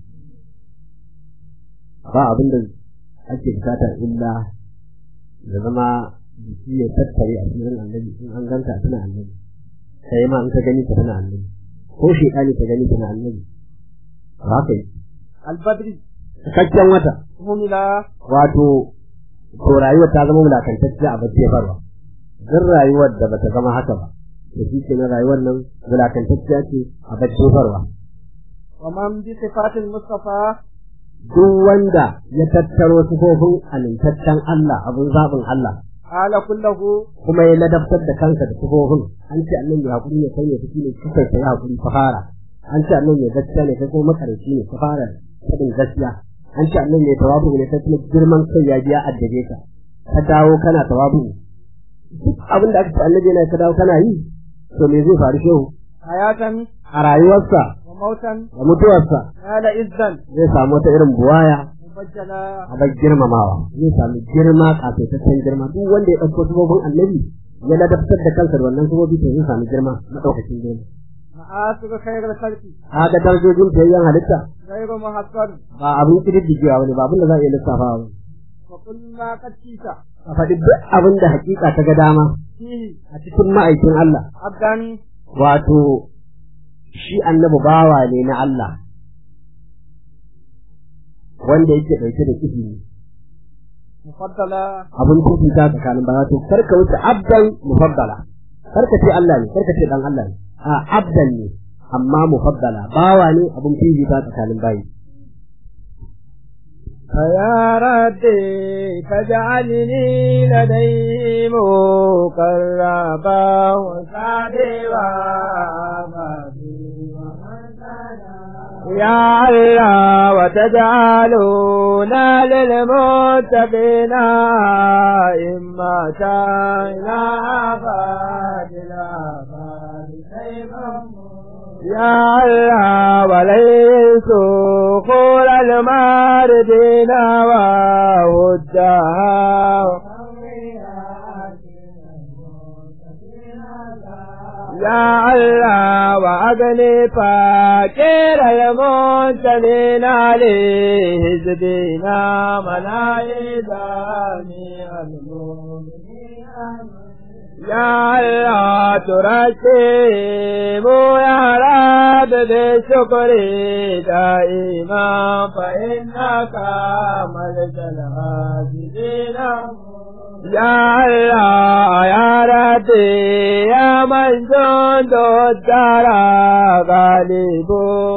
ba abin da ake bukata illa da zama jiki ya tattare a cikin annabi in an ganka a cikin annabi sai ma in ka gani ka tana annabi ko shekani ka gani tana annabi ba ka yi البدر cikakken wata هملا wato to rayuwar ta zama wulakantacciya a bacci farwa duk rayuwar da bata zama haka ba da shi ke na rayuwar nan wulakantacciya ce a bacci farwa ومن بصفات المصطفى duk wanda ya tattaro sifofin amintaccen Allah abin zaɓin Allah قال كله kuma ya ladabtar da kansa da sifofin an ce annan ya hakuri ne kai ne kake ne kuka sai hakuri ka fara an ce annan ya gaskiya ne kai kuma makarici ne ka fara fadin gaskiya an ce annan ya tawabu ne kai kuma girman kai ya biya addabe ka ka dawo kana tawabu duk abin da aka ce annabi yana ka dawo kana yi to me zai faru shehu حياة a rayuwarsa وموتا da mutuwarsa قال إذا zai samu wata irin buwaya مبجلا abar girmamawa zai sami girma kafaitaccen girma duk wanda ya ɗauko sifofin annabi ya ladabtar da kansa da wannan sifofi to zai sami girma maɗaukacin girma مآثر خير الخلق kaga darajojin tayyan halitta غير محصر ba abin kididdigewa wani ba abin da za a iya lissafawa ba وكل ما قد شئت a faɗi duk abin da hakika ta ga dama فيه a cikin ma'aikin Allah عبدا wato shi annabi bawa ne na Allah wanda yake ɗauke da kifi مفضلا abin fifita tsakanin baya to karka wuce abdan mufaddala karka ce Allah ne karka ce dan Allah ne a abdan ne amma mufaddala bawa ne abin fifita tsakanin bayi فيا ربي فاجعلني لديه مقربا وسعدوا يا الله وتجعلونا للمتقين إما إلى أبد الآباد يا الله وليس قول الماردين وودها يا الله وأغني فاكر المنتلين عليه زدينا ملايداني المؤمنين يا الله ترتب يا رب بشكري دائما فإنك ملك العاجزين يا الله يا ربي يا من جند الدار غالب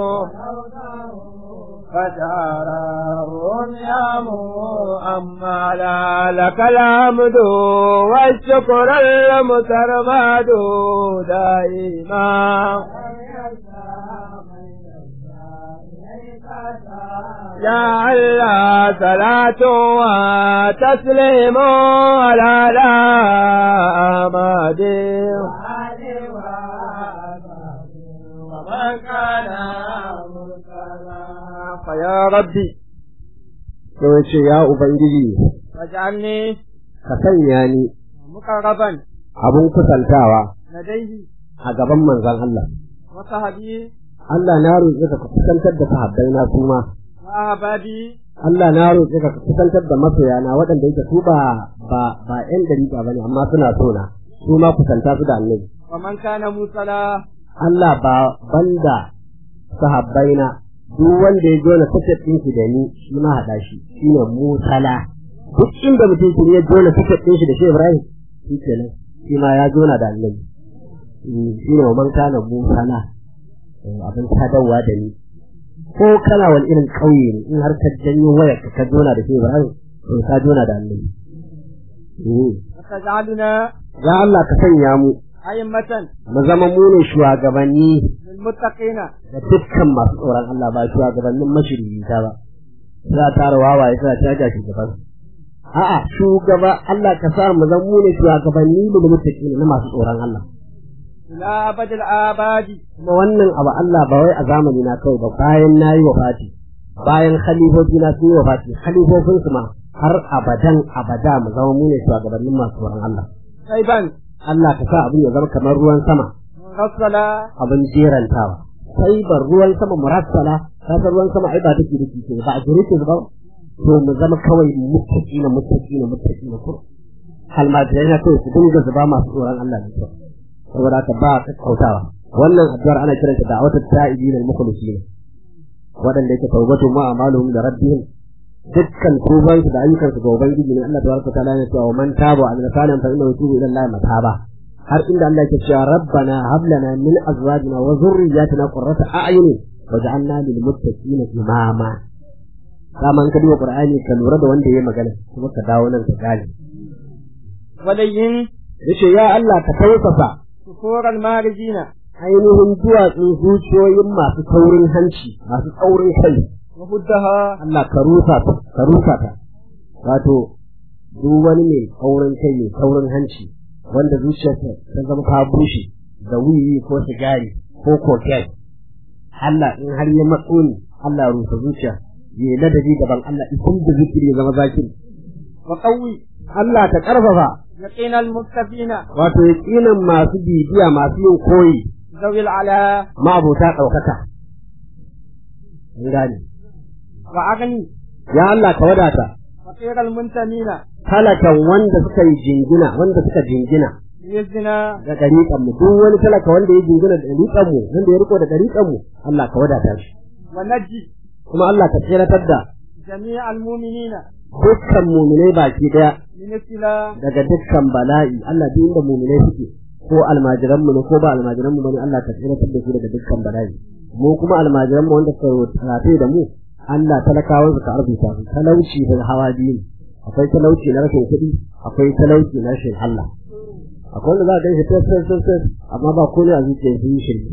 فتراهم يا مؤملا لك الحمد والشكر المترمد دائما يا الله صلاة وتسليم على لا أمد ومن كان فيا ربي sai ce ya ubangiji واجعلني ka sanya ni مقربا abin kusantawa لديه a gaban manzon Allah وصحبي Allah na roƙe ka ka kusantar da sahabbai na su ma وأحبابي Allah na roƙe ka ka kusantar da masoyana waɗanda yake su ba ba ba ƴan dariƙa bane amma suna so na su ma kusanta su da annabi ومن كان موصلا Allah ba banda sahabbaina duk wanda ya jona tiket ɗin shi da ni shi ma haɗa shi shine musala duk inda mutum shi ya jona tiket ɗin shi da shi Ibrahim shi kenan shi ma ya jona da annabi Mm, shi ne wa man kana musala Eh, abin sadarwa da ni ko kana wani irin ƙauye ne in har ka janyo wayar ka ka jona da shi Ibrahim to ka jona da annabi وتجعلنا ya Allah ka sanya mu أئمة mu zama mu ne shugabanni للمتقين da dukkan masu tsoron Allah ba shugabannin mashirita ba za a tara wawaye suna caja shugaban a'a shugaba Allah ka sa mu zama mu ne shugabanni da mutaki na masu tsoron Allah إلى أبد الآباد kuma wannan abu Allah ba wai a zamani na kawai ba bayan na yi wafati bayan khalifofi na sun yi wafati khalifofin su ma har abadan abada mu zama mu ne shugabannin masu tsoron Allah غيبا Allah ka sa abin ya zama kamar ruwan sama مرسلا abin jerantawa sai ban ruwan sama murassala ka san ruwan sama ai ba take da kike ba a jere ke ba to mu zama kawai muttaki na muttaki na muttaki na ko almajirai na kawai su dinga zuba masu tsoron Allah ne kawai saboda haka ba ka kautawa wannan addu'ar ana kiranta da wata ta'ibin al-mukhlisin wadanda yake tawbatu ma amaluhum da rabbihim dukkan tuban su da ayyukan su ga ubangiji ne Allah tabaraka ta'ala ya ce wa man taba wa amila salihan fa innahu yatubu ila Allah mataba har inda Allah yake cewa rabbana hab lana min azwajina wa dhurriyyatina qurrata a'yun waj'alna lil muttaqina imama kama an ka duba qur'ani ka lura da wanda yayi magana kuma ka dawo nan ka gane ولين yace ya Allah ka tausasa صخور المارجين ainihin duwatsun zuciyoyin masu taurin hanci masu tsaurin kai وهدها Allah ka rusa ta ka rusa ta wato duk wani mai tsaurin kai mai taurin hanci wanda zuciyarsa ta zama ta bushe da wiwi ko sigari ko koken Allah in har ya matso ni Allah ya rusa zuciya ya ladabi gaban Allah idan da zikiri ya zama zakiri وقوي Allah ta karfafa يقين المكتفين wato yaƙinin masu bibiya masu yin koyi ذوي العلا ma'abota ɗaukaka. An gane. وأغني Ya Allah ka wadata, فقير المنتمين talakan wanda suka yi jingina, wanda suka jingina بإذننا da ɗariƙanmu, duk wani talaka wanda ya jingina da ɗariƙanmu, wanda ya riko da ɗariƙanmu, Allah ka wadata shi. ونجي Kuma Allah ka tseratar da جميع المؤمنين dukkan muminai baki ɗaya من ابتلاء daga dukkan bala'i, Allah duk inda muminai suke, ko almajiranmu ne ko ba almajiranmu ba ne Allah ka tseratar da su daga dukkan bala'i. Mu kuma almajiranmu wanda suka rafe da mu, Allah talakawan su ka arzuta su, talauci da hawa biyu ne. akwai talauci na rashin kuɗi akwai talauci na rashin Allah akwai wanda za a ganshi fes fes fes fes amma ba komai a zuciya sun yi shirme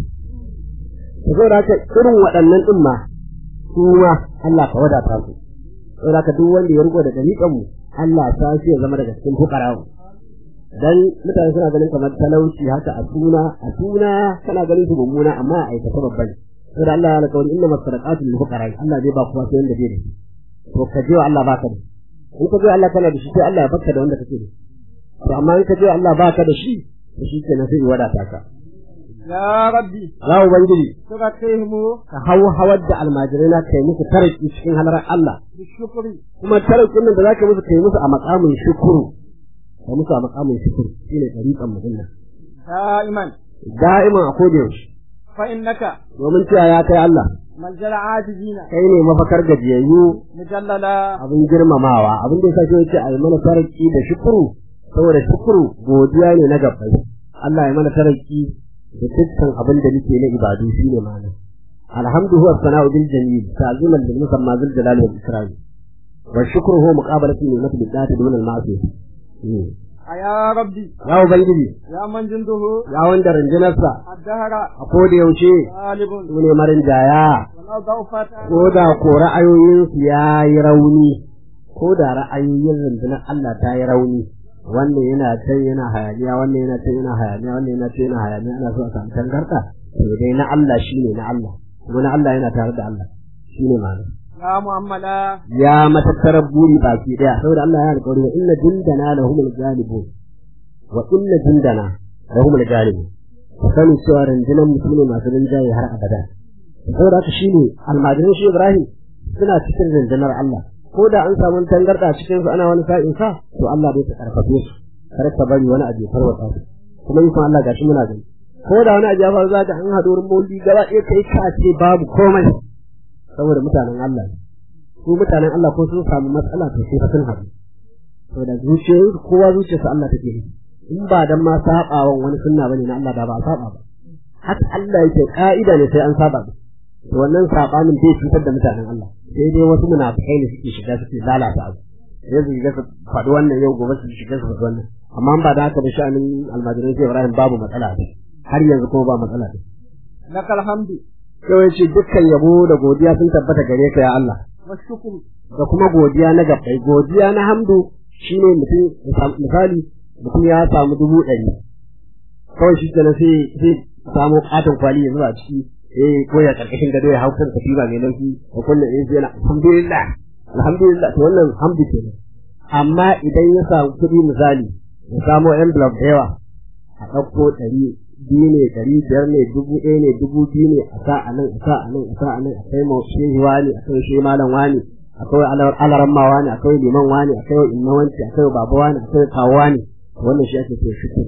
to saboda haka irin waɗannan ɗin ma su ma Allah ka wadata su saboda haka duk wanda ya riko da dalilan mu Allah ta shi ya zama daga cikin fuqara dan mutane suna ganin kamar talauci haka a suna a suna kana ganin su mummuna amma a aikata babban saboda Allah ya alƙawari inna masadaqatu lil fuqara Allah zai ba kowa sai wanda bai da shi to ka je wa Allah baka da in ka je Allah kana da shi sai Allah ya baka da wanda kake da shi to amma in ka je Allah baka da shi to shi kenan sai ya wadata ka يا ربي ya ubangiji تغطيهم ka hau hawar da almajirai na kai musu taraki cikin halarar Allah بالشكر kuma tarakin nan da zaka musu kai musu a makamin shukuru ka musu a makamin shukuru shine tariqan mu'minna دائما da'iman a koda yaushe فإنك domin cewa ya kai Allah ملجأ العاجزين kai ne mafakar gajiyayyu مجللا abin girmamawa abin da yasa yace a yi mana taraki da shukuru saboda shukuru godiya ne na gabbai Allah ya mana taraki da dukkan abin da muke na ibadu shine ma'ana alhamdu huwa sana'u bil jamil ta'ziman lil musamma zil jalali wal ikram wa shukru huwa muqabalatu ni'mati bil dhati dun al ma'siyah يا ربي ya ubangiji يا من جنده ya wanda runjinarsa الدهر a koda yaushe غالب su ne marin jaya ولو ضعفت ko da ko ra'ayoyinsu ya yi rauni ko da ra'ayoyin rundunar Allah ta yi rauni wannan yana can yana hayaniya wannan yana can yana hayaniya wannan yana can yana hayaniya ana so a samu tangarda to dai na Allah shine na Allah kuma na Allah yana tare da Allah shine ma'ana يا مؤملا ya matattarar buri baki daya saboda Allah ya alƙawari wa inna jundana lahumul ghalibun wa inna jundana lahumul ghalibun ka sani cewa rundunar musulmi masu rinjaye har abada saboda haka shine almajirin shi Ibrahim suna cikin rundunar Allah ko da an samu tangarda cikin su ana wani sa'in sa to Allah bai ta karfafe su kar ka bari wani abu ya farwata su kuma yi Allah gashi muna gani ko da wani abu ya faru zaka an haɗu wurin maulidi gaba ɗaya kai ka ce babu komai saboda mutanen Allah ne su mutanen Allah ko sun samu matsala to sai sun haɗu saboda zuciyoyin kowa zuciyarsa Allah take ne in ba dan ma sabawan wani sunna bane na Allah da ba a saba ba haka Allah yake ka'ida ne sai an saba ba to wannan sabanin bai cutar da mutanen Allah sai dai wasu munafikai ne suke shiga suke lalata abu sai su shiga su faɗi wannan yau gobe su shiga su faɗi wannan amma ba da haka da sha'anin almajiran sai Ibrahim babu matsala ne har yanzu kuma ba matsala ne lakal hamdu sai ya ce dukkan yabo da godiya sun tabbata gare ka ya Allah wa shukru da kuma godiya na gabbai godiya na hamdu shine mutum misali mutum ya samu dubu ɗari kawai shi kenan sai sai samu katon kwali ya zuba a ciki eh ko ya karkashin gado ya hau kan katiba mai lauki da kullum eh sai na alhamdulillah alhamdulillah to wannan hamdu kenan amma idan ya samu kuɗi misali ya samu envelope da yawa a ɗauko ɗari biyu ne ɗari biyar ne dubu ɗaya ne dubu biyu ne a sa a nan a sa a nan a sa a nan a kai ma shehi wani a kai shehi malam wani a kai alaran ma wani a kai liman wani a kai inna wanci a kai baba wani a kai kawo wani wannan shi ake so shukuru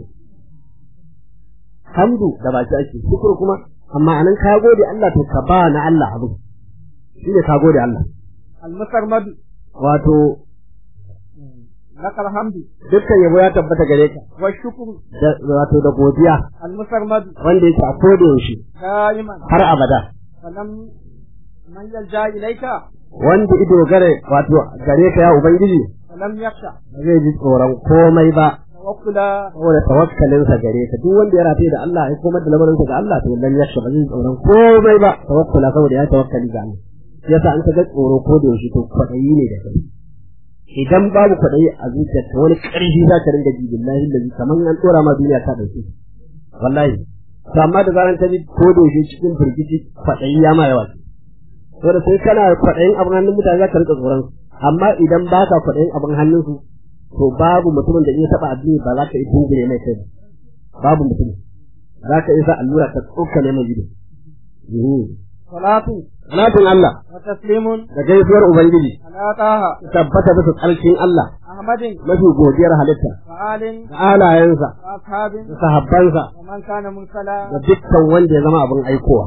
hamdu da baki ake shukuru kuma amma anan ka gode Allah to ka ba na Allah abu shi ne ka gode Allah al-musarmadu wato lakal hamdu dukkan yabo ya tabbata gare ka wa shukru da- wato da godiya al-musarmadu wanda yake a koda yaushe daiman har abada falam man yalja ilayka wanda ido gare wato gare ka ya ubangiji falam yakhsha ba zai ji tsoron komai ba tawakkula saboda tawakkalinsa gare ka duk wanda ya rataye da Allah ya komar da lamarinsa ga Allah to lam yakhsha ba zai ji tsoron komai ba tawakkula saboda ya tawakkali ga Allah yasa an ka ga tsoro ko da yaushe to kwaɗayi ne da kai idan babu kwaɗayi a zuciyarka wani ƙarfi za ka ringa ji billahi lazi kamar an tsora ma duniya ta ɗauke wallahi to amma da zaran ta ji ko da yaushe cikin firgici kwaɗayi ya ma yawa saboda sai kana kwaɗayin abin hannun mutane za ka rika tsoron su. amma idan ba ka kwaɗayin abin hannunsu to babu mutumin da in ya taɓa addini ba za ka yi tungure mai kai ba. babu mutum za ka isa allura ta tsokane mai gido salatu Salatin Allah wa taslimun da gaisuwar Ubangiji ala taha tabbata bisa tsarkin Allah ahmadin mafi godiyar halitta wa alin da alayensa wa ashabin da sahabbansa wa man kana mursala da dukkan wanda ya zama abin aikowa.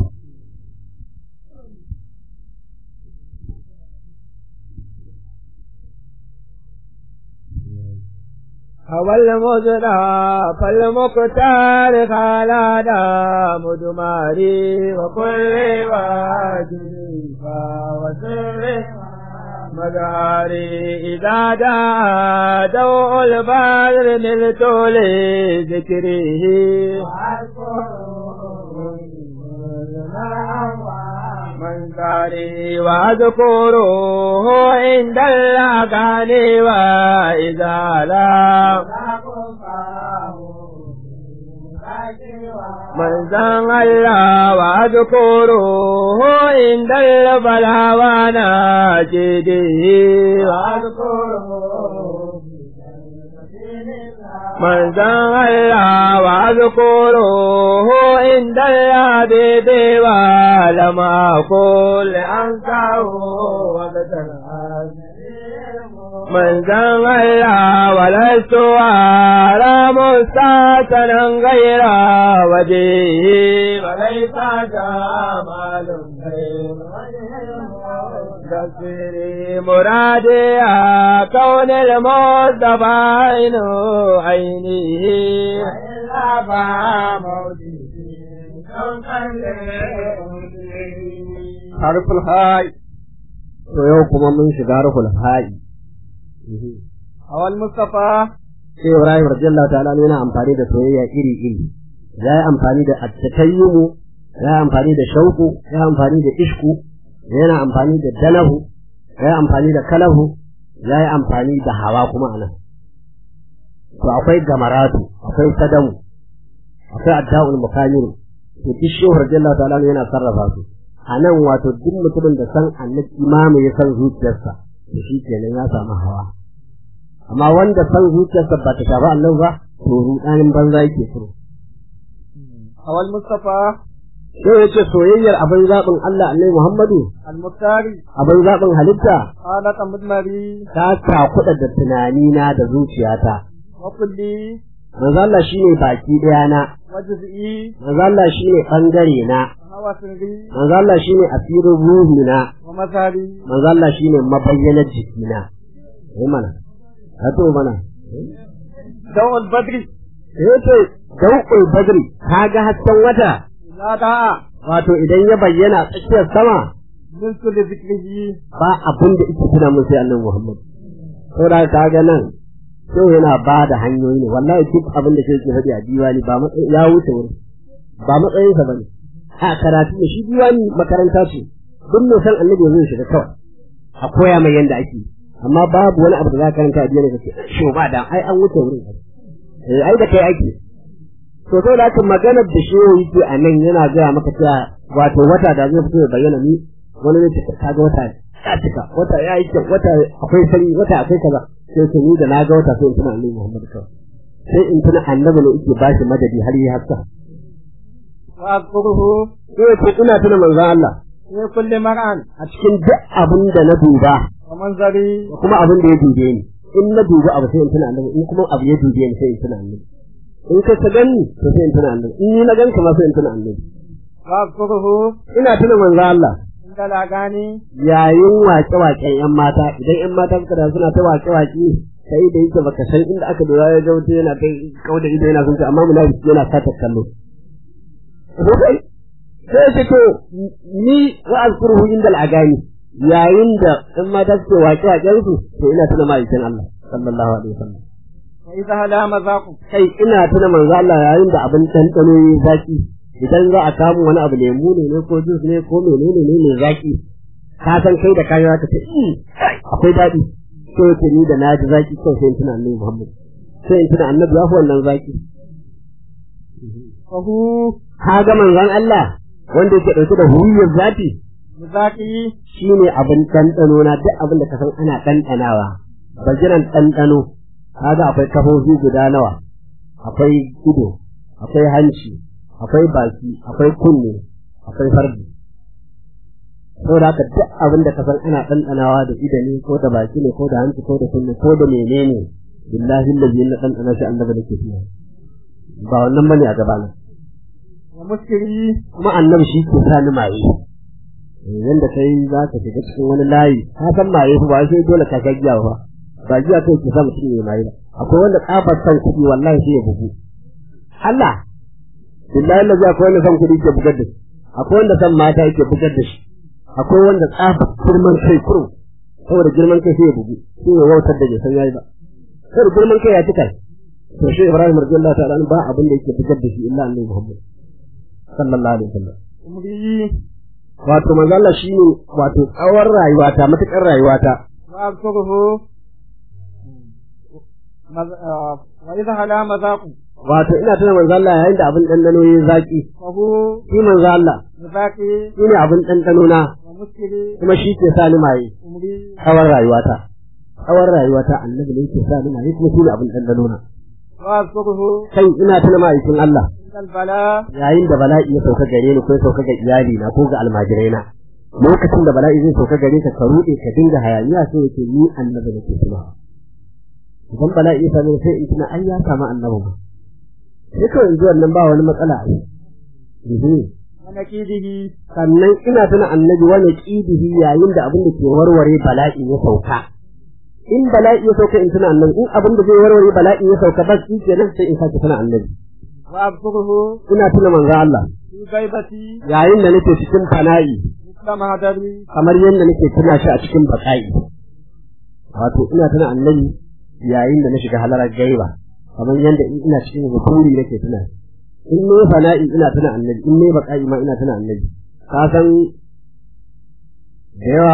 أول مزرع فالمختار خالادا مدماري وكل واجب وسر مداري إذا جاء دوء البدر نلت لذكره من داري واذكره عند الأغاني وإذا لا من زن الله واذكره عند البلاء وناجده واذكره من زن الله واذكره عند الحبيب ولم أقول أنساه وقتل من زن الله ولست أرى مستاتنا غير وجهه وليس جمال غير تسري مرادي كون المصطفى عين عينه وإلا فموته Harful ha'i. To yau kuma mun shiga harful ha'i. هو المصطفى Sai Ibrahim radiyallahu ta'ala yana amfani da soyayya iri iri. Ya yi amfani da attatayyumu, ya yi amfani da shauku, ya yi amfani da ishku, yana amfani da dalahu, ya yi amfani da kalahu, ya yi amfani da hawa kuma a nan. To akwai gamaratu, akwai sadamu, akwai adda'ul mukamiru. To duk shehu radiyallahu ta'ala yana sarrafa su. A nan wato duk mutumin da san annabi imamu ya san zuciyarsa, to shi kenan ya samu hawa. amma wanda san zuciyarsa ba ta shafi Allah ba to rudanin banza yake so هو المصطفى sai ya ce soyayyar abin zaɓin Allah Annabi Muhammadu المختار abin zaɓin halitta خالق مدمري ta takuɗa da tunanina da zuciyata وكلي manzo Allah shine baki ɗaya na وجزئي manzo Allah shine bangare na وهو سري manzo Allah shine asirin ruhi na ومظهري manzo Allah shine mabayyanar jikina eh mana hato mana ضوء البدر eh ce dauƙul badri kaga hasken wata إذا دعا wato idan ya bayyana tsakiyar sama نلت لذكره ba abin da ita tuna mun sai annabi Muhammad saboda ka ga nan sai yana ba da hanyoyi ne wallahi duk abin da ke faɗi a diwani ba matsayin ya wuce wuri ba matsayinsa ba ne a karatu ne shi diwani makaranta ce duk mai san annabi zai shiga kawai a koya mai yanda ake amma babu wani abu da za ka karanta a diwani ka ce shi ba da ai an wuce wurin eh ai da kai ake to sai da haka maganar da shi yake a nan yana gaya maka cewa wato wata da zai fito ya bayyana ni wani ne ta kaga wata ya cika wata ya yi kyau wata akwai sanyi wata akwai kaza sai ce ni da na ga wata sai in tuna annabi Muhammad kawai sai in tuna annabi ne yake bashi madadi har yi haka wa azkuruhu sai ce ina tuna manzon Allah fi kulli mar'an a cikin duk abin da na duba wa manzari da kuma abin da ya dube ni in na duba abu sai in tuna annabi in kuma abu ya dube ni sai in tuna annabi in ka ta gani to sai in tuna annabi in ni na ganka ma sai in tuna annabi wa azkuruhu ina tuna manzon Allah inda lagani yayin waƙe-waƙen ‘yan mata idan ‘yan mata suka da suna ta waƙe-waƙe sai da yake baka san inda aka dora ya ga wuta yana kai kauda ido yana sun ce amma munafiki yana sata kallo sai sai ce to ni wa azkuruhu inda al'agani yayin da ‘yan mata suke waƙe-waƙen su to ina tuna ma'aikin Allah sallallahu alaihi wasallam wa idha hala mazaqu kai ina tuna manzo Allah yayin da abin tantano yayi zaki idan za a samu wani abu lemu ne ne ko jus ne ko menene ne mai zaki ka san kai da kayan ka ce "Mm, kai, akwai daɗi so yake ni da naji zaki kawai sai in tuna annabi Muhammad sai in tuna annabi ya fi wannan zaki wa hu ka ga manzon Allah wanda yake ɗauke da huwiyar zati mizaqi shine abin ɗanɗano na duk abin da ka san ana ɗanɗanawa bajiran ɗanɗano kaga akwai kafofi guda nawa akwai ido akwai hanci akwai baki akwai kunne akwai farji saboda haka duk abin da ka san ana ɗanɗanawa da ido ne ko da baki ne ko da hanci ko da kunne ko da menene billahi allazi na ɗanɗana shi annabi nake fiye ba wannan bane a gabana wa muskiri kuma annabi shi ke sa ni maye yanda kai za ka shiga cikin wani layi ka san maye ba sai dole ka ga giya ba ba giya kai ke sa mutum ya maye ba akwai wanda kafar san kuɗi wallahi sai ya bugu Allah billahi lazi akwai wanda san kuɗi ke bugar da shi akwai wanda san mata yake bugar da shi akwai wanda tsafa girman kai kurum saboda girman kai sai ya bugu sai ya wautar da bai san yayi ba saboda girman kai ya cika to shi Ibrahim radiyallahu ta'ala anhu ba abin da yake bugar da shi illa annabi Muhammad sallallahu alaihi wasallam umri wato manzo Allah shine wato tsawon rayuwata matukar rayuwata wa azkuruhu maz- ah, wa idha hala mazaqu wato ina tuna manzo Allah yayin da abin dandano yayi zaki wa hu shi manzo Allah mizaqi shine abin dandano na wa muskiri kuma shi ke sa ni maye umri tsawon rayuwata tsawon rayuwata annabi ne yake sa ni maye kuma shine abin dandano na wa azkuruhu kai ina tuna ma'aikin Allah inda albala yayin da bala'i ya sauka gare ni ko ya sauka ga iyali na ko ga almajirai na lokacin da bala'i zai sauka gare ka ka rude ka dinga hayaniya sai yake ni annabi nake tuna idan bala'i ya same sai in tuna ai ya samu annabi ma sai kawai in ji wannan ba wani matsala a yi wa nakidihi sannan ina tuna annabi wani kidihi yayin da abin da ke warware bala'i ya sauka in bala'i ya sauka in tuna annabi in abin da zai warware bala'i ya sauka bas shi kenan sai in sake tuna annabi wa azkuruhu ina tuna manzo Allah fi ghaibati yayin da nake cikin fana'i misla mahadari kamar yadda nake tuna shi a cikin baka'i wato ina tuna annabi yayin da na shiga halarar gaiba kamar yadda in ina cikin hukuri nake tuna shi. in ne fana'i ina tuna annabi in ne baka'i ma ina tuna annabi ka san da yawa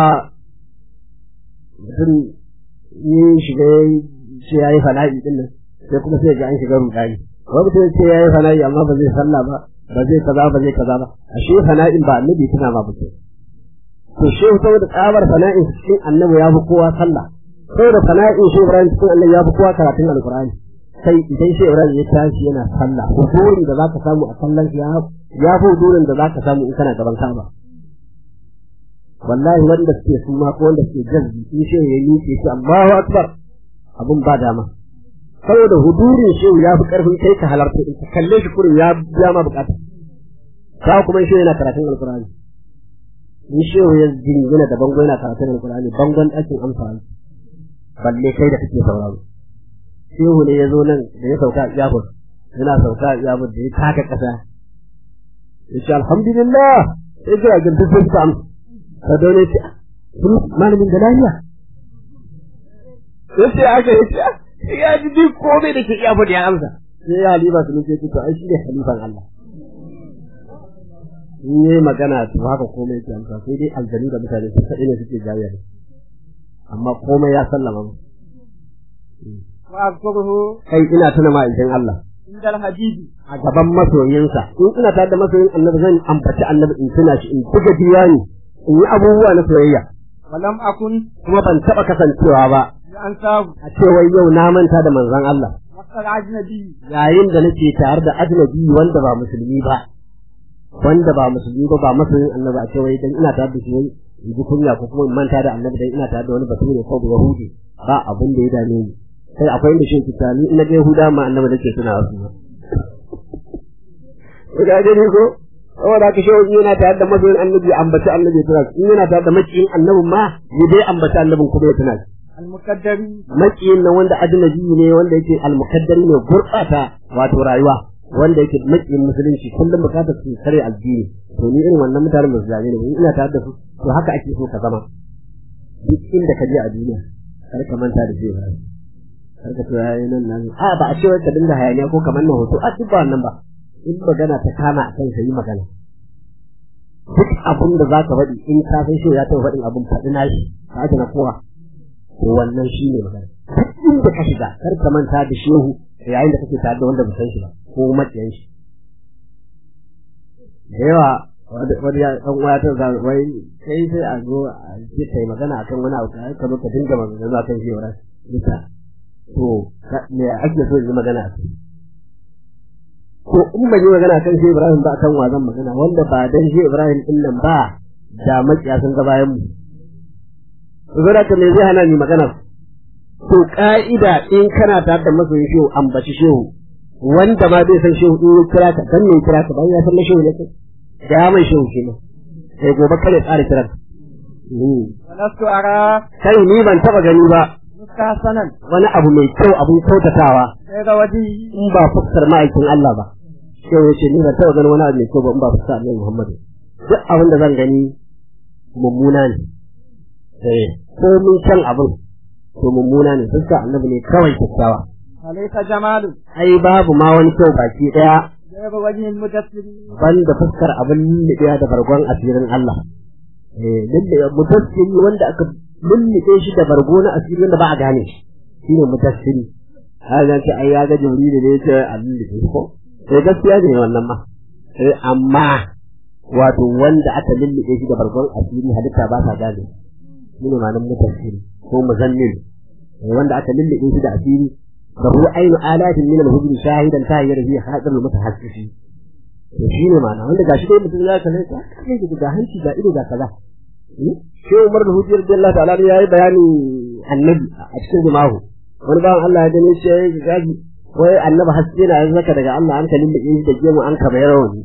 mutum yi shiga ya ce ya yi fana'i din nan sai kuma sai ga an shiga rudani wani mutum ya ce ya yi fana'i amma ba zai sallah ba ba zai kaza ba zai kaza ba ashe fana'in ba annabi tuna ma mutum to shi saboda tsabar fana'in cikin annabi ya fi kowa sallah saboda fana'in shi Ibrahim cikin annabi ya fi kowa karatun alqur'ani sai idan shi Ibrahim ya tashi yana sallah hudurin da zaka samu a sallan shi ya ya fi hudurin da zaka samu in kana gaban Ka'aba wallahi wanda suke suma ko wanda suke jazbi in shi ya yi shi Allahu akbar abun ba dama saboda hudurin shi ya fi karfin kai ka halarta in ka kalle shi kurin ya biya ma bukata ka kuma shi yana karatun alqur'ani in shehu ya jingina da bango yana karatun alkur'ani bangon ɗakin amfani balle kai da kake sauraro shehu ne ya zo nan da ya sauka a iyabur yana sauka a iyabur da ya taka ƙasa ya ce alhamdulillah ya ce a gindin sun ta amsa ka daune ce sun malamin da lafiya yace aka yace ya ji duk komai da ke iya faɗi ya amsa sai ya halifa su ce to ai shi ne halifan Allah in yi magana to haka komai ke amsa sai dai aljanu da mutane su kaɗai ne suke jayar amma komai ya sallama mu وأذكره kai ina tuna ma'aikin Allah عند الحديث a gaban masoyinsa in ina tare da masoyin annabi zan ambaci annabi in tuna shi in buga diwani in yi abubuwa na soyayya ولم أكن kuma ban taɓa kasancewa ba لأنساه a ce wai yau na manta da manzon Allah وسط الأجنبي yayin da nake tare da ajnabi wanda ba musulmi ba wanda ba musulmi ba ba masoyin annabi a ce wai dan ina tare da shi wai in ji kunya ko kuma in manta da annabi dan ina tare da wani bature ko da yahudi ba abin da ya dame ni sai akwai inda shi kita ni ina ga yahuda ma annabi nake suna wasu ko ga gani ko saboda ka shehu yana tare da masoyin annabi ambaci annabi tana in yana tare da makiyin annabin ma ya dai ambaci annabin kuma ya tana المقدر makiyin nan wanda ajnabi ne wanda yake almukaddari ne gurbata wato rayuwa wanda yake makiyin musulunci kullum bukatar su kare addini to ni irin wannan mutanen ba su zane ne ina tare da su to haka ake so ka zama duk inda ka je a duniya kar ka manta da shi kar ka tura yayin nan nan a ba a ce wai ka dinga hayaniya ko kamar na hoto a duk ba wannan ba in magana ta kama a kan yi magana duk abin da za ka faɗi in ka san shi ya taɓa faɗin abin faɗi na shi ka ake na kowa to wannan shi ne magana duk inda ka shiga kar ka manta da shehu yayin da kake tare da wanda ba san shi ba ko maciyan shi da yawa wani ya dan uwa ta za wai sai sai a zo a ce kai magana akan wani abu kai ka zo ka dinga magana akan shi wara duka to me ake so yi magana a kai ko in ban yi magana akan shi Ibrahim ba akan wa zan magana wanda ba dan shi Ibrahim din nan ba da makiya sun ga bayan mu zura ta me zai hana ni magana to ka'ida in kana tare da masoyin shehu ambaci shehu wanda ma bai san shehu in ya kira ka dan ne kira ka bayan ya san na shehu ne kai da mai shehu kenan sai gobe kare tsara kiran ولست أرى kai ni ban taba gani ba مستحسنا wani abu mai kyau abun kyautatawa غير وجهي in ba fuskar ma'aikin Allah ba shehu ya ce ni ban taba gani wani abu mai kyau ba in ba fuskar Annabi Muhammad duk abin da zan gani mummuna ne eh ko mun san abin to mummuna ne fuskar Annabi ne kawai kyakkyawa وليس جمال ai babu ma wani kyau baki daya غير وجه المدثر banda fuskar abin lullubewa da bargon asirin Allah. Eh, lullube mudassiri wanda aka lullube shi da bargo na asiri wanda ba a gane shi. Shi ne mudassiri. Har ce ai ya ga Jibrilu ne ya ce a lullube ko? Eh gaskiya ne wannan ma. Eh amma wato wanda aka lullube shi da bargon asiri halitta ba ta gane. Shi ne ma'anar mudassiri ko muzammil. Eh, wanda aka lullube shi da asiri da hu ainu alatin min al-hujri shahidan tayyir fi hadar mutahassisi to shi ne ma'ana wanda gashi dai mutum ya kalle ka kai da ga hanci ga ido ga kaza shi Umar da Hujjar Allah ta'ala ya yi bayani annabi a cikin jimahu wani bawan Allah ya gane shi ya yi gaji wai annabi haske na yanzu zaka daga Allah an kalin da shi da gemu an ka bayar wani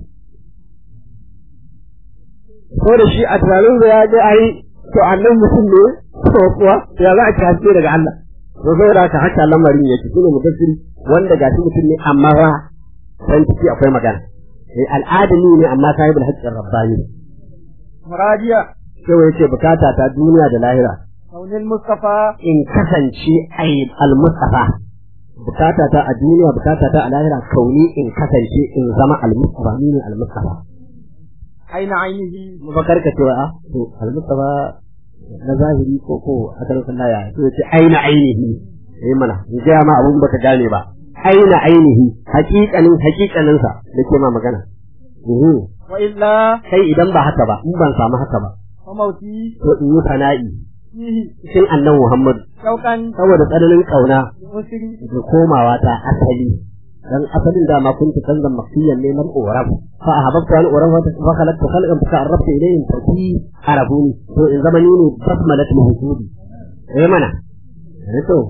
ko da shi a tunanin da ya ga ai to annabi mutum ne ko kuwa ya za a ci haske daga Allah to sai da haka haka lamarin yake shine mudassiri wanda gashi mutum ne amma ba san ciki akwai magana eh al'adami ne amma sahibul haqqin rabbani مرادية sai wai ce bukata ta duniya da lahira كون المصطفى in kasance ai al-mustafa bukata ta a duniya bukata ta a lahira kauni in kasance in zama al-mustafa ni ne al-mustafa عين عينه mu ba karka cewa a to al-mustafa na zahiri ko ko a kan ya to ce aina ainihi eh mana in ga ma abun baka gane ba aina ainihi haƙiƙanin haƙiƙanin sa nake ma magana uhu وإلا kai idan ba haka ba in ban samu haka ba فموتي to in yi fana'i فيه cikin annan Muhammad شوقا saboda tsananin kauna لأسري da komawa ta asali dan asalin da ma kunta kanzan makiyan ne man urab fa ahabbtu an urab fa khalaqtu khalqan fa arabtu ilayhim fati arabuni to in zamani ne basmalat mahsudi eh mana eh to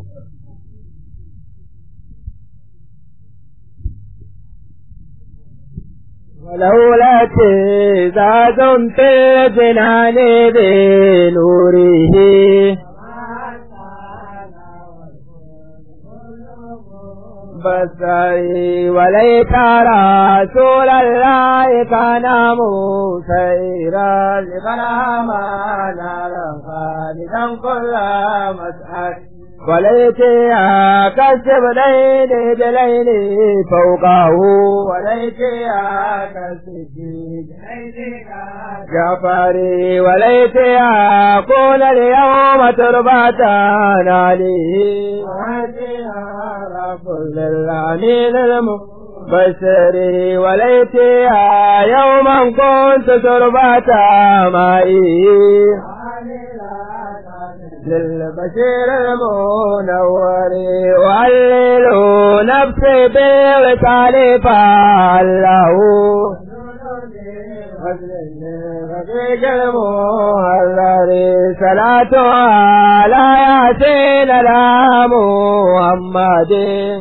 ولولا تزاد في الجنان بنوره بصري وليت رسول الله كان مسيرا لمن آمن خالدا كل مسعد وليتها كسب ليل دليل فوقه وليتها كسب جعفري وليتها كون اليوم تربة عليه وليتها رب للعنين المبشر وليتها يوما كنت تربة مائي للبشير المنور وعلل نفسي بالوصال فعله رفيق المهلل صلاة على ياسين لا محمد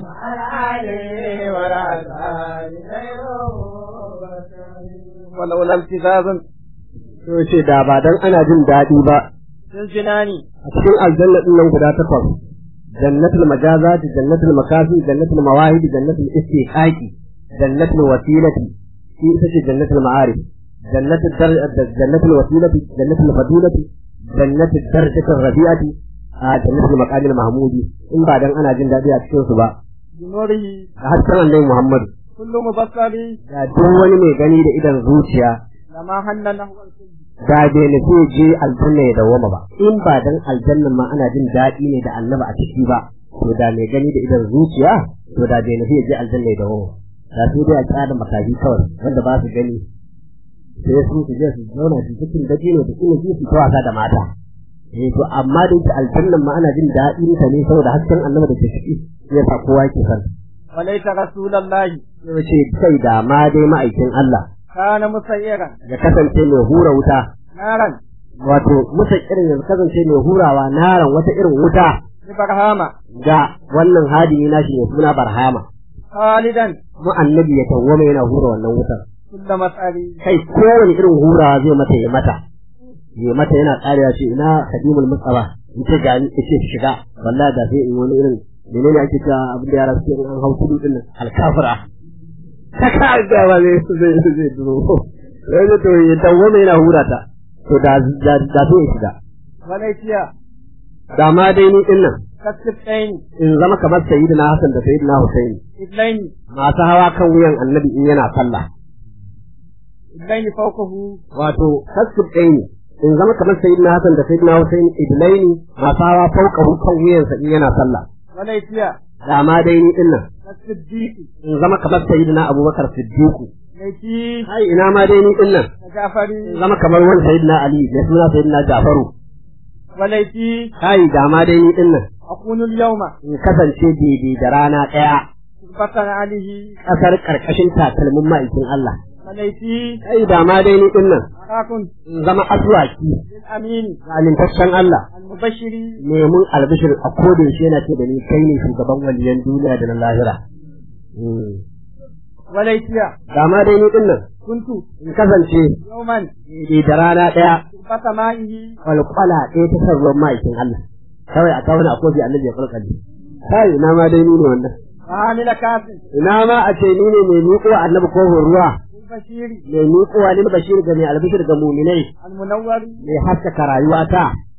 ولو لم تزازن to ce da ba dan ana jin daɗi ba Cincinnati a cikin aljanna din nan guda takwas jannatul majazati jannatul makafi jannatul mawahidi jannatul istiqaqi jannatul wasilati shi ita ce jannatul ma'arif jannatul dar jannatul wasilati jannatul fadilati jannatul darajatul rabi'ati a jannatul maqamil mahmudi in ba dan ana jin daɗi a cikin su ba بنوره da hasken annabi Muhammad كل مبصر da duk wani mai gani da idan zuciya لما هن نحو الكل da bai nufi je aljanna ya dawoma ba in ba dan aljannan ma ana jin daɗi ne da annaba a ciki ba to da mai gani da idan zuciya to da bai nufi ya je aljanna ya dawoma da su dai a tsada makafi kawai wanda ba su gani sai su su je su zauna su cikin daji ne da kuma su ta wasa da mata eh to amma da ita aljannan ma ana jin daɗin ta ne saboda hasken annaba da ke ciki ya sa kowa ke san وليس رسول الله ya ce kai da ma dai ma'aikin Allah كان مسيرا ya kasance mai hura wuta نارا wato musa irin ya kasance mai hurawa naran wata irin wuta لبرهامة ga wannan hadini nashi mai suna barhama خالدا mu annabi ya tawwama yana hura wannan wutar كل مسأل kai kowane irin hurawa zai mata ya mata ya mata yana ƙarewa ce ina khadimul mustafa in ce ga ni ce shiga wallahi da sai in wani irin menene ake cewa abin da yara suke in an hau kudu din nan alkafira ta ka ga ba zai zai zai duro sai da to ya tawwama yana hura ta to da da da sai ya shiga وليتيا da ma dai ni din nan كالسبتين in zama kamar sayyidina Hassan da sayyidina Hussein إذنين masu hawa kan wuyan annabi in yana sallah إذنين فوقه wato kasub ɗaya ne in zama kamar sayyidina Hassan da sayyidina Hussein idlaini masu hawa fauka kan wuyansa in yana sallah وليتيا da ma dai ni din nan كالصديق in zama kamar sayyidina Abubakar Siddiqu ليتي ai ina ma dai ni din nan in كجعفري zama kamar wani sayyidina Ali da suna sayyidina Jafaru وليتي ai da ma dai ni din nan أكون اليوم in kasance daidai da rana ɗaya كتبة عليه ƙasar ƙarƙashin takalmin ma'aikin Allah وليتي ai da ma dai ni din nan أراكم in zama aswaki للأمين zalintaccen Allah المبشر neman albishir a kodin shi yana ce da ni kai ne shugaban waliyan duniya da na lahira. وليتيا Da ma dai ni din nan كنت in kasance يوما daidai da rana ɗaya كتبة مائه kwalkwala ɗaya ta san ruwan ma'aikin Allah. Kawai a kawo a kofi annabi ya kwalkwale. Kai ina ma dai ni ne wannan. وعامل كاف Ina ma a ce ni ne mai miƙo annabi kofin ruwa. للبشير Mai miƙowa lil bashir ga mai albishir ga muminai. المنور Mai haskaka rayuwata.